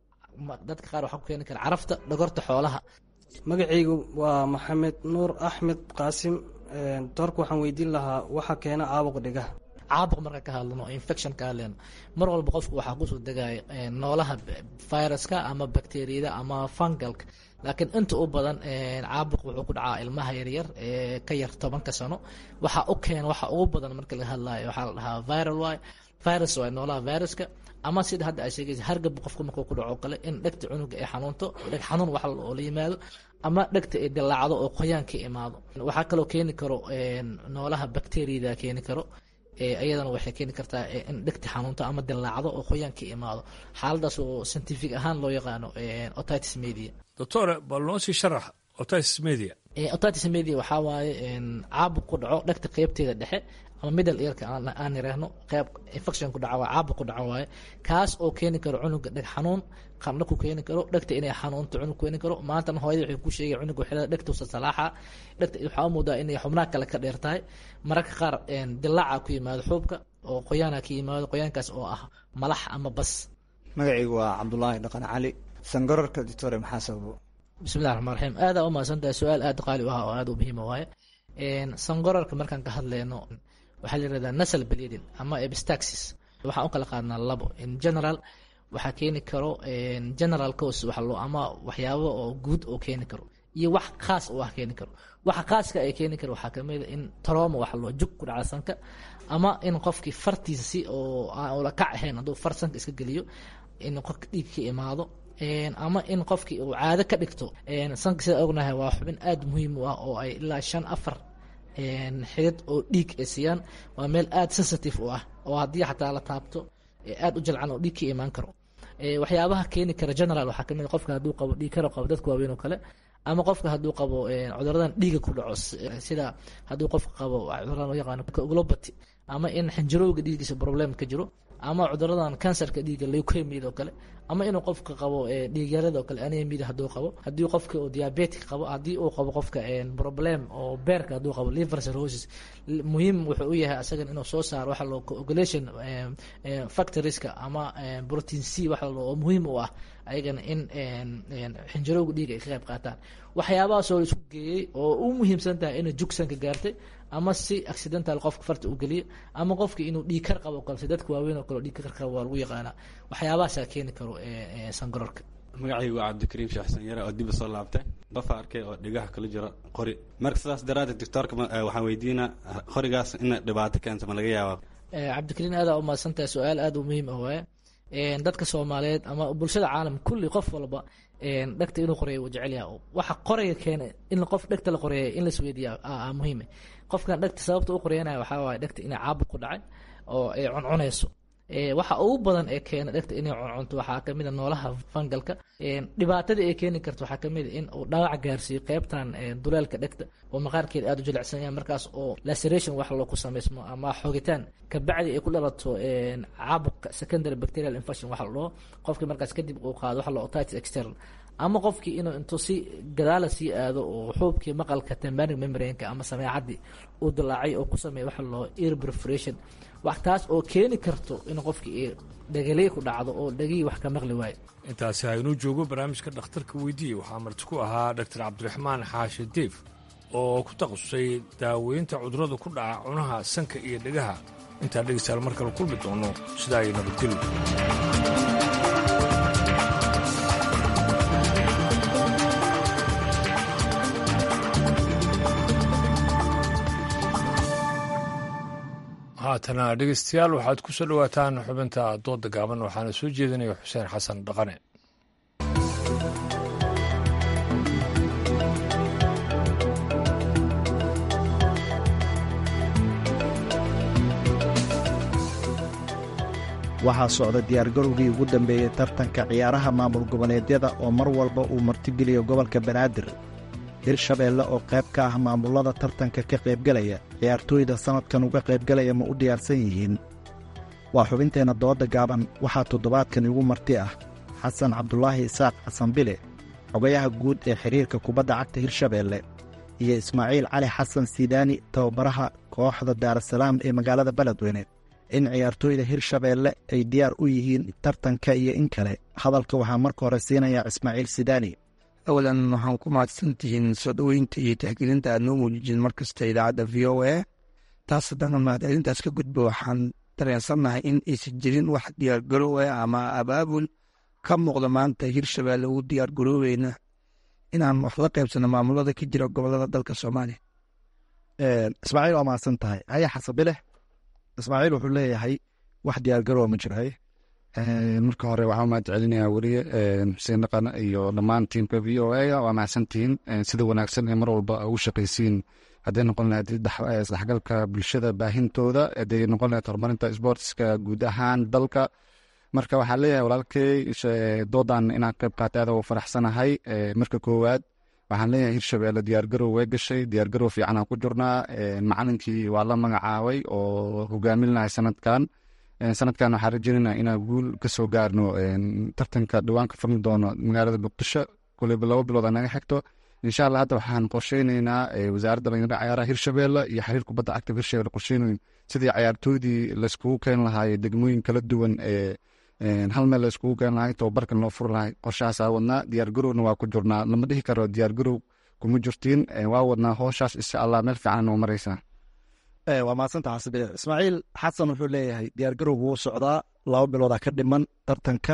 dadka qaar waxaa ku keeni kara carafta dhogorta xoolaha magacaygu waa maxamed nuur axmed qaasim doorka waxaan weydiin lahaa waxa keena caabuq dhigaha caabuq marka ka hadlano infection ka hadleyno mar walba qofku waxaa kusoo degaya noolaha viruska ama bacteriyada ama fungalka laakiin inta u badan caabuq wuxuu ku dhacaa ilmaha yaryar ee ka yar tobanka sano waxa u keena waxa ugu badan marka laga hadlayo waxaa la dhahaa viral y virus waa noolaha viruska ama sida hadda ay sheegaysa hargab qofka markuu ku dhaco kale in dhegta cunuga ay xanuunto dheg xanuun wax oo la yimaado ama dhegta ay dilaacdo oo qoyaan ka imaado waxaa kaloo keeni karo noolaha bacteriyada keeni karo iyadana waxay keeni kartaa in dhegta xanuunto ama dilaacdo oo qoyaan ka imaado xaaladaas oo scientific ahaan loo yaqaano otitis media doctore bal noo sii sharax otitis media otitis media waxaa waaye caabuq ku dhaco dhegta qeybteeda dhexe ama middle earka aan yiraahno qeyb infection ku dhaca waa caabuq ku dhaca waaye kaas oo keeni karo cunuga dheg xanuun qandho ku keeni karo dhegta inay xanuunto cunug keeni karo maantana hooyada waxay ku sheegay cunuga xilada dhegta usa salaaxa dhegta waxaa u moodaa inay xubnaha kale ka dheer tahay mararka qaar dilaaca ku yimaado xuubka oo qoyaana ka yimaado qoyaankaas oo ah malax ama bas magacaygu waa cabdulaahi dhaqan cali sangorarka doctore maxaa sababo bismillahi raxmaan raxiim aada u mahadsan tahay su-aal aada qaali u ah oo aada u muhiima waaye sangorarka markaan ka hadleyno waxaa la yirahdaa nasal bleeding ama epistaxis waxaan u kala qaadnaa labo in general waxaa keeni karo general cause waxa loo ama waxyaabo oo guud oo keeni karo iyo wax khaas oo ah keeni karo waxa khaaska ay keeni karo waxaa kamid a in trauma waxa loo jug ku dhaca sanka ama in qofkii fartiisa si oo aan ula kac ahayn hadduu far sanka iska geliyo in qofka dhiig ka imaado ama in qofkii uu caado ka dhigto sanka sida ognahay waa xubin aada muhiim u ah oo ay ilaa shan afar xidid oo dhiig ay siiyaan waa meel aada sensitive u ah oo haddii xataa la taabto aada u jalcan oo dhiig ka imaan karo waxyaabaha keeni kara general waxaa kamid qofka hadduu qabo dhiig karo qabo dadka waaweyn oo kale ama qofka hadduu qabo cuduradan dhiiga ku dhaco sida hadduu qofka qabo cuduradan loo yaqaano globati ama in xinjirowga dhiigiisa problem ka jiro ama cuduradan kansarka dhiiga leukemia oo kale ama inuu qofka qabo dhiigyarada oo kale anemida hadduu qabo haddii qofka uu diabetic qabo haddii uu qabo qofka problem oo beerka hadduu qabo liver cirrhosis muhiim wuxuu u yahay asagan inuu soo saaro waxa loo coagulation factorieska ama protein c waxa loo oo muhiim u ah ayagana in xinjirowga dhiiga ay ka qayb qaataan waxyaabahaas oo la isku geeyey oo u muhiimsan tahay inay jugsanka gaartay ama si accidental qofka farta u geliyo ama qofka inuu dhiig kar qabo kale si dadka waaweyn oo kale dhiig kar qabo waa lagu yaqaanaa waxyaabahaasaa keeni karo sangororka magacaygu waa cabdikariim sheekh xasan yare oo dib soo laabtay qofa arkay oo dhigaha kala jira qori marka sidaas daraaddeed doctoorka waxaan weydiinaa qorigaas in dhibaato keenta ma laga yaabaa cabdikariin aadaa umahadsantahay su-aal aada u muhiim ah waaye dadka soomaaliyeed ama bulshada caalam kulli qof walba dhegta inuu qoreeyo wuu jecel yahay waxa qoraya keena in qof dhegta la qoreeya in lasweydiiya muhiime qofkan dhegta sababta u qoreyanaya waxaa waaye dhegta inay caabuq ku dhacay oo ay cuncunayso waxa ugu badan ee keena dhegta inay cuncunto waxaa kamid a noolaha fangalka dhibaatada ay keeni karto waxaa kamid a in uu dhaawac gaarsiiyo qeybtan duleelka dhegta oo maqaarkeeda aada u jilicsan yahay markaas oo laceration wax loo ku samaysmo ama xogitaan kabacdi ay ku dhalato caabuqa secondary bacterial infection waxa la dhaho qofkii markaas kadib uu qaado waxa la otitis external ama qofkii inuu intuu si gadaala sii aado oo xuubkii maqalka tembanic membrane-ka ama sameecadii uu dilaacay oo ku sameeya waxa loo ear perforation wax taas oo keeni karto in qofkii dhegaliy ku dhacdo oo dhegihii wax ka maqli waayo intaasi haynuu joogo barnaamijka dhakhtarka weydiiye waxaa marti ku ahaa dhaktar cabdiraxmaan xaashi diif oo ku takhasusay daaweynta cudurrada ku dhaca cunaha sanka iyo dhegaha intaa dhegeystayaal mar kale kulmi doono sidaa ay nabadgeli haatana dhegeystayaal waxaad ku soo dhowaataan xubinta dooda gaaban waxaana soo jeedinaya xuseen xasan dhaqane waxaa socda diyaargarowgii ugu dambeeyey tartanka ciyaaraha maamul goboleedyada oo mar walba uu martigeliyo gobolka banaadir hirshabeelle oo qayb ka ah maamullada tartanka ka qaybgelaya ciyaartooyda sannadkan uga qaybgelaya ma u diyaarsan yihiin waa xubinteenna dooda gaaban waxaa toddobaadkan igu marti ah xasan cabdulaahi isaaq xasan bile xogayaha guud ee xidhiirka kubadda cagta hirshabeelle iyo ismaaciil cali xasan sidaani tababaraha kooxda daarasalaam ee magaalada beledweyne in ciyaartooyda hirshabeelle ay diyaar u yihiin tartanka iyo in kale hadalka waxaa marka hore siinayaa ismaaciil sidaani awalan waxaan ku mahadsantihiin soo dhoweynta iyo tixgelinta aad noo muujijin mar kasta idaacadda v o a taas haddana mahadcelintaas ka gudba waxaan dareensannahay in aysan jirin wax diyaargaroowa ama abaabul ka muuqda maanta hirshabeelle ugu diyaargarooweyna inaan wax la qaybsano maamulada ka jira gobolada dalka soomaaliya ismaaciil waa mahadsan tahay haya xasabileh ismaaciil wuxuu leeyahay wax diyaargaroowa ma jira haye marka hore waxaa mahad celinayaa weriye xuseen dhaqan iyo dhammaan tiimka v o a waa mahadsantihiin sida wanaagsan ee mar walba ugu shaqaysiin hadday noqon lahayd isdhexgalka bulshada baahintooda hadday noqon lahayd horumarinta sportska guud ahaan dalka marka waxaa leeyahay walaalkey doodan inaan qayb qaatay aad ugu faraxsanahay marka koowaad waxaan leeyahay hirshabeelle diyaargarow way gashay diyaargarow fiican aan ku jirnaa macalinkii waa la magacaabay oo hogaamin lahay sanadkan sanadkan waxaan rajeynayna inaan guul ka soo gaarno tartanka dhawaan ka furmi doono magaalada muqdisho kuleyba laba bilood naga xigto insha allah hadda waxaan qorsheyneynaa wasaaradda dhalinyarada cayaaraha hirshabeelle iyo xiriir kubadda cagta hirshabeelle qorsheynayn sidii cayaartoydii layskugu keeni lahaay degmooyin kala duwan ee hal meel layskugu keeni lahay tababarkan loo furi lahay qorshahaasaa wadnaa diyaargarowna waa ku jirnaa lama dhihi karo diyaargarow kuma jirtiin waa wadnaa hooshaas insha allah meel fiican noo mareysaa waa mahadsanta xasabile ismaaciil xasan wuxuu leeyahay diyaargarowgu wuu socdaa laba biloodaa ka dhiman tartanka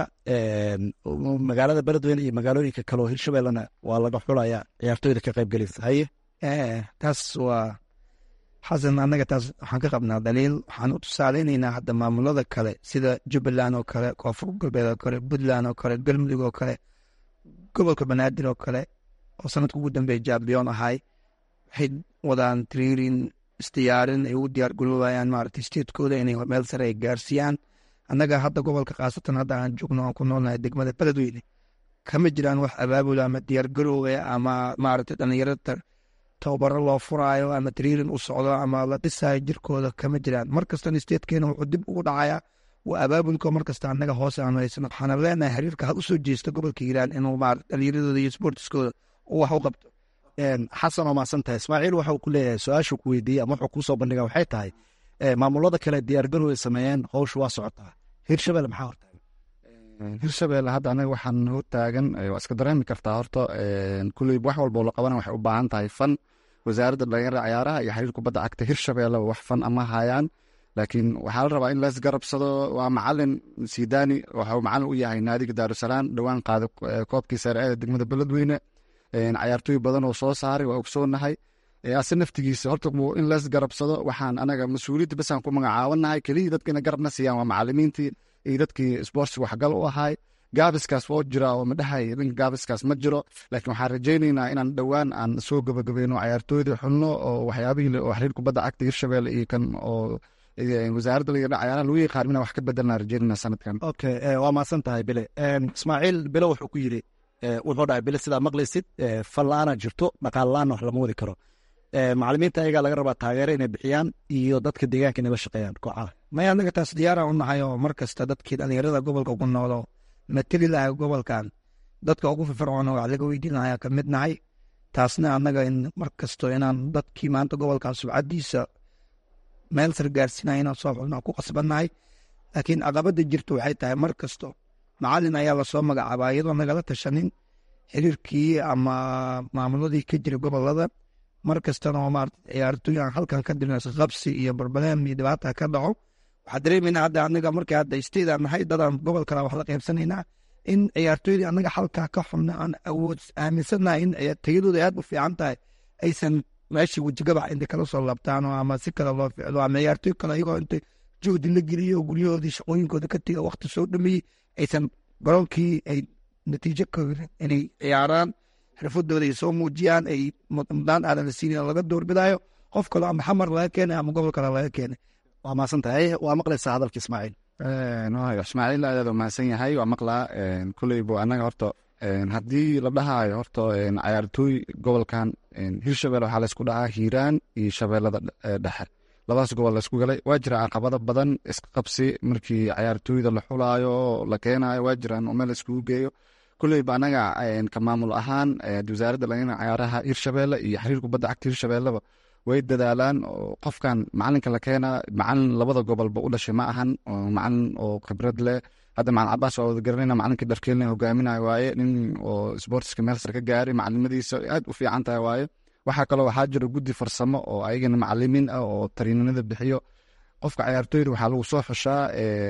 magaalada beledweyne iyo magaalooyinka kaleoo hirshabellena waa laga xulayaa ciyaartooyda ka qaybgelaysa haye taas waa xasan annaga taas waxaan ka qabnaa daliil waxaan u tusaaleynaynaa hadda maamulada kale sida jubbaland oo kale koonfur galbeed oo kale puntland oo kale galmudug oo kale gobolka banaadir oo kale oo sanadka ugu dambeeya jambiyon ahay waxay wadaan triirin isdiyaarin ay ugu diyaar garoobayaan maaragtay statekooda inay meel sare ay gaarsiiyaan annaga hadda gobolka khaasatan hadda aan joogno aan ku noolnahay degmada beledweyne kama jiraan wax abaabula ama diyaar garoowe ama maaragtay dhallinyarada tababaro loo furaayo ama triirin u socdo ama la dhisaayo jirkooda kama jiraan mar kastana statekeena wuxuu dib ugu dhacayaa waa abaabulka mar kasta annaga hoose aan haysano waxaana leenahay xiriirka had usoo jeesta gobolka hiiraan inuu maarata dhallinyaradooda iyo sportiskooda uu wax u qabto xasan oo mahadsan tahay ismaaciil waxau ku leeyahay su-aashu ku weydiiyey ama wuxuu kuu soo bandhiga waxay tahay maamulada kale diyaargarow ay sameeyeen howshu waa socotaa hirshabelle maxaa hortaagan hirshabelle hadda anaga waxaan hortaagan waa iska dareemi kartaa horta kuley wax walba oo la qabana waxay u baahan tahay fan wasaaradda dhalinyarada cayaaraha iyo xiriir kubadda cagta hirshabelle wax fan ama hayaan laakiin waxaa la rabaa in lees garabsado waa macalin sidani waxau macalin u yahay naadiga daarusalaam dhowaan qaaday koobkii sare ee degmada beledweyne cayaartooy badan oo soo saaray waa ogsoonahay ase naftigiisa horta in lees garabsado waxaan anaga mas-uuliyadda basaan ku magacaabanahay kelihii dadkina garabna siiyaan waa macalimiintii iyo dadkii sportsiga waxgal u ahay gaabiskaas waa jira oo madhahay dhanka gaabiskaas ma jiro laakiin waxaan rajaynaynaa inaan dhowaan aan soo gabagabeyno cayaartooyda xulno oo waxyaabihii oo xiriir kubadda cagta hirshabelle iyo kan oo wasaaradda laga cayaaraha lagu yaqaan inaan wax ka bedelnaa rajaynayna sanadkan okay waa mahadsan tahay bile ismaaciil bile wuxuu ku yidhi wuxuu dhahay bile sidaa maqlaysid fallaana jirto dhaqaalaana wax lama wadi karo macalimiinta ayagaa laga rabaa taageero inay bixiyaan iyo dadka deegaanka inay la shaqeeyaan kooxaha maya anaga taas diyaara u nahay oo mar kasta dadkii dhalinyarada gobolka ku noolo mateli lahay gobolkan dadka ugu firfircoona wax laga weydiin lahaa ka mid nahay taasna annaga in mar kasto inaan dadkii maanta gobolkan subcadiisa meel sar gaarsiinaya inaan soo xulno ku qasbannahay laakiin caqabada jirta waxay tahay mar kasto macalin ayaa lasoo magacaabaa iyadoo nagala tashanin xiriirkii ama maamuladii ka jira gobolada mar kastana oo maarata ciyaartooy aan halkan ka dirno qabsi iyo barbaleem iyo dhibaata ka dhaco waxaa dareemeynaa hadda anaga markii hadda isteedaan nahay dadaan gobol kale wax la qaybsanaynaa in ciyaartooydii anaga halkaa ka xubna aan awood aaminsanahay in tayadooda aad u fiican tahay aysan meeshii wejigabax inta kala soo labtaan oo ama si kale loo ficlo ama ciyaartooy kale iyagoo inta juhdi la geliyo guryahoodii shaqooyinkooda ka tiga waqti soo dhameeyey aysan garoonkii ay natiijo ka inay ciyaaraan xirfadooda ay soo muujiyaan ay mudnaan aadan la siinin laga doorbidayo qof kale ama xamar laga keenay ama gobol kale laga keenay waa mahadsan tahay waa maqlaysaa hadalka ismaaciil ismaaciil aad u mahadsan yahay waa maqlaa kuleybo annaga horta haddii la dhahaayo horta cayaartooy gobolkan hirshabelle waxaa laysku dhahaa hiiraan iyo shabeellada dhexe labadaas gobol laysku galay waa jira caqabado badan iska qabsi markii cayaartooyda la xulaayo la keenayo waa jiraan oo meel layskugu geeyo kuleyba anaga ka maamul ahaan wasaaradda lagana cayaaraha hirshabelle iyo xiriir kubadda cagta hirshabelleba way dadaalaan oo qofkan macalinka la keenaa macalin labada gobolba u dhashay ma ahan macalin oo khibrad leh hadda macalin cabaas waa wada garanayna macalinka dharkeelna hogaaminayo waaye nin oo sportska meel sare ka gaaray macalimadiisa aad u fiican tahay waaye waxaa kaloo waxaa jira guddi farsamo oo ayagana macalimiin ah oo tariinanada bixiyo qofka cayaartooyda waxaa lagu soo xushaa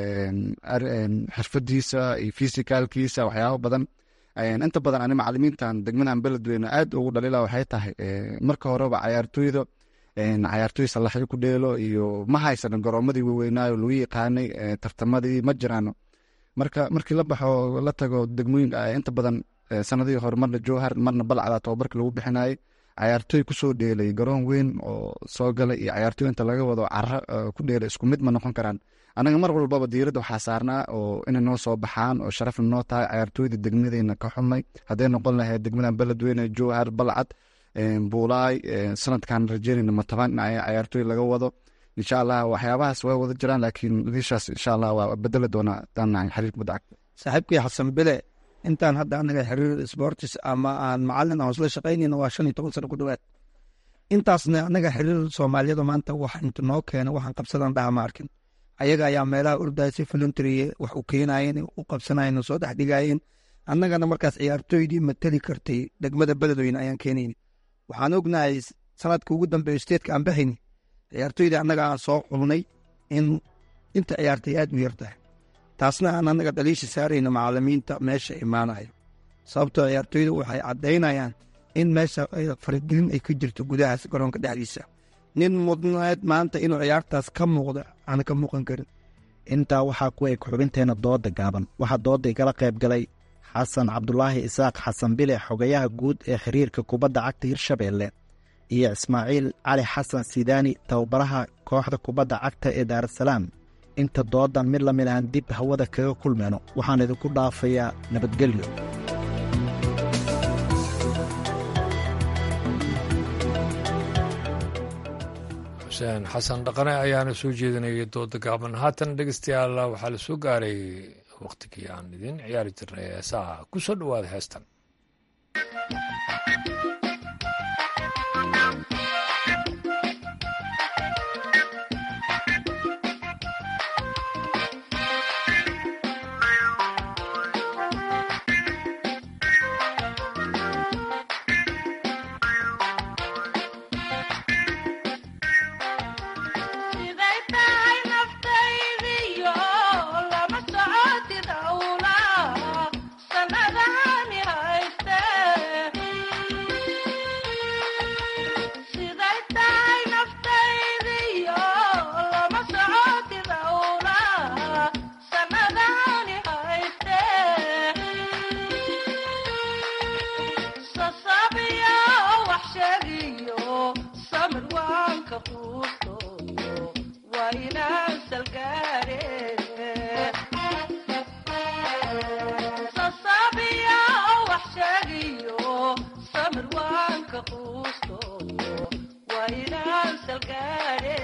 xirfadiisa iyo fisikaalkiisa waxyaabo badan inta badan ani macalimiintan degmadan beledweyne aad ugu dhalila waxay tahay marka horeba cayaartooyda cayaartooy salaxyo ku dheelo iyo ma haysan garoomadii waweynaayo lagu yaqaanay tartamadii ma jiraano marka markii la baxo la tago degmooyinka inta badan sanadihii hore marna jowhar marna balcada tobabarka lagu bixinayay cayaartooy kusoo dheelay garoon weyn oo soo galay iyo cayaartooy inta laga wado caro ku dheelay isku mid ma noqon karaan anaga mar walbaba diiradda waxaa saarnaa oo inay noo soo baxaan oo sharafna noo tahay cayaartooyda degmadeyna ka xumay hadday noqon lahayd degmadan beledweyne jowhar balcad buulaay sanadkan rajeynayna mataban in cayaartooy laga wado insha allah waxyaabahaas way wada jiraan laakiin liishaas insha allah waa bedeli doonaa hadaan nahay xiriir kubadda cagta saaxiibkii xasan bile intaan hadda anaga xiriir sportis ama aan macalin aan isla shaqaynayna waa shan iyo toban sano ku dhowaad intaasna anaga xiriir soomaaliyada maanta wax inta noo keena waxaan qabsadan dhaha ma arkin ayaga ayaa meelaha ordaya si voluntary wax u keenayeen u qabsanayeen soo dhex dhigayeen annagana markaas ciyaartooydii mateli kartay degmada beledweyne ayaan keenayn waxaan ognahay sanadka ugu dambeeyo steedka aan baxayni ciyaartooydii annaga aan soo xulnay in inta ciyaartay aad u yartahay taasna aan annaga dhaliisha saarayna macalimiinta meesha imaanaya sababtoo ciyaartooyda waxay caddaynayaan in meesha faragelin ay ka jirto gudahaas garoonka dhexdiisa nin mudneed maanta inuu ciyaartaas ka muuqda aan ka muuqan karin intaa waxaa ku eg xubinteena dooda gaaban waxaa dooda igala qayb galay xasan cabdulaahi isaaq xasan bile xogayaha guud ee xiriirka kubadda cagta hirshabeelle iyo ismaaciil cali xasan sidaani tababaraha kooxda kubadda cagta ee daarasalaam inta doodan mid la mid aan dib hawada kaga kulmayno waxaan idinku dhaafayaa nabadgelyo xuseen xasan dhaqane ayaana soo jeedinayay dooda gaaban haatan dhegeystayaal waxaa la soo gaaray wakhtigii aan idin ciyaari jirnay heesaha ku soo dhowaada heestan Sanadaha waanka quusto waa inaan salgaare sasaabiya wax sheegiyo samir waanka quusto waa inaan salgaare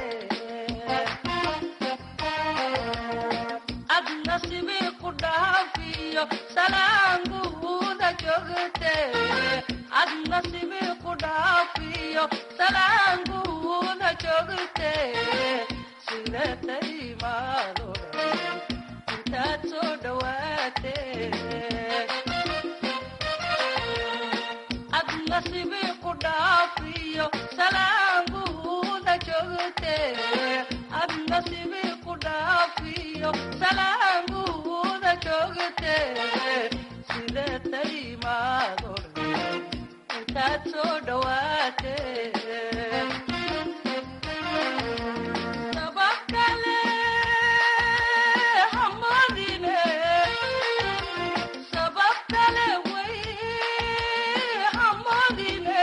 ad nasibi ku dhaafiyo salaanguuda joogte ad nasibi ku dhaafiyo salaanguuda joogte sida taimaado intaad soo dhawaate ad nasibi ku dhaafiyo salaanguuda joogte ad nasibi ku dhaafiyo salaanguuda joogte sida taimaado intaad soo dhawaate sabab kale hamadine sabab kale way hamadine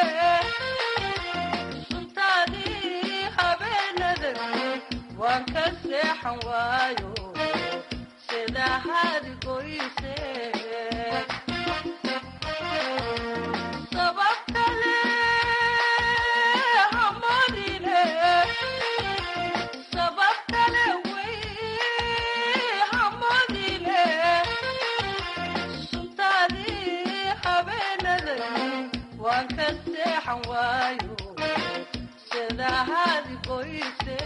suntaadii habeenada waan ka seexan waayo sida hadigoyse sabab kale hamadine sabab kale way hamadine suntaadii habeenada waan ka seexan waayo sida hadigoyse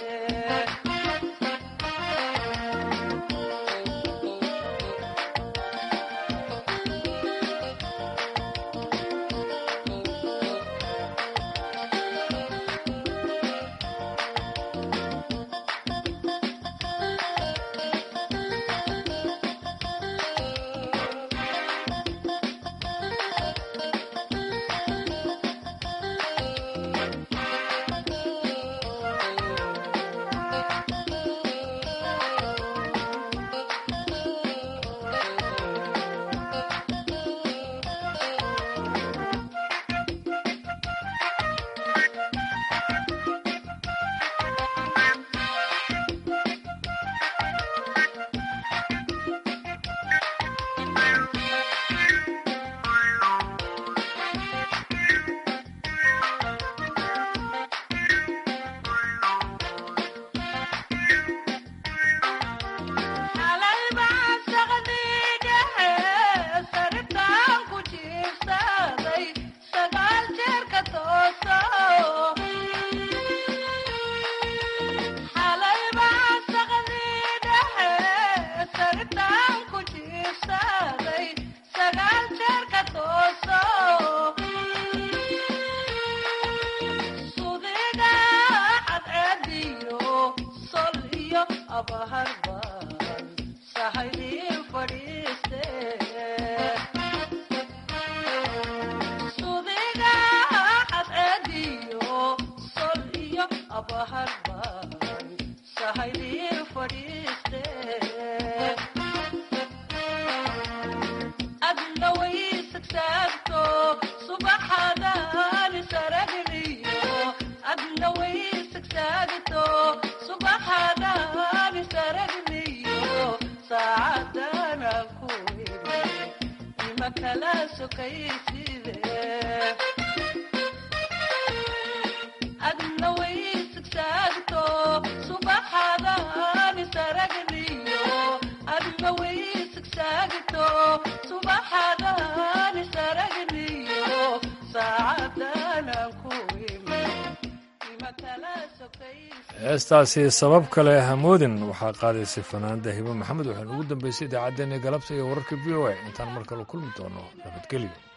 xalay baan saqdii dhexe saritaan ku jiibsaday sagaal jeer ka tooso xalay baan saqdii dhexe saritaan ku jiibsaday sagaal jeer ka tooso sudiga cadceediyo sol iyo abaharban sahaydii fadhiiste sudiga cadceediyo sol iyo abaharban sahaydii fadhiiste adna way sagsaagto subaxadaan saragniyo adna way sagsaagto subaxadaan saragniyo saacadana ku imi ima kala sokayside adna way sagsaagto subaxadaan saragniyo adna way sagsaagto subaxadaan saragniyo saacadana ku imi ima kala sokayside heestaasi sabab kale hamoodin waxaa qaadaysay fanaanda hibo maxamed waxaynu ugu dambeysay idaacaddeenii galabta iyo wararka v o a intaan mar kale kulmi doono nabadgelyo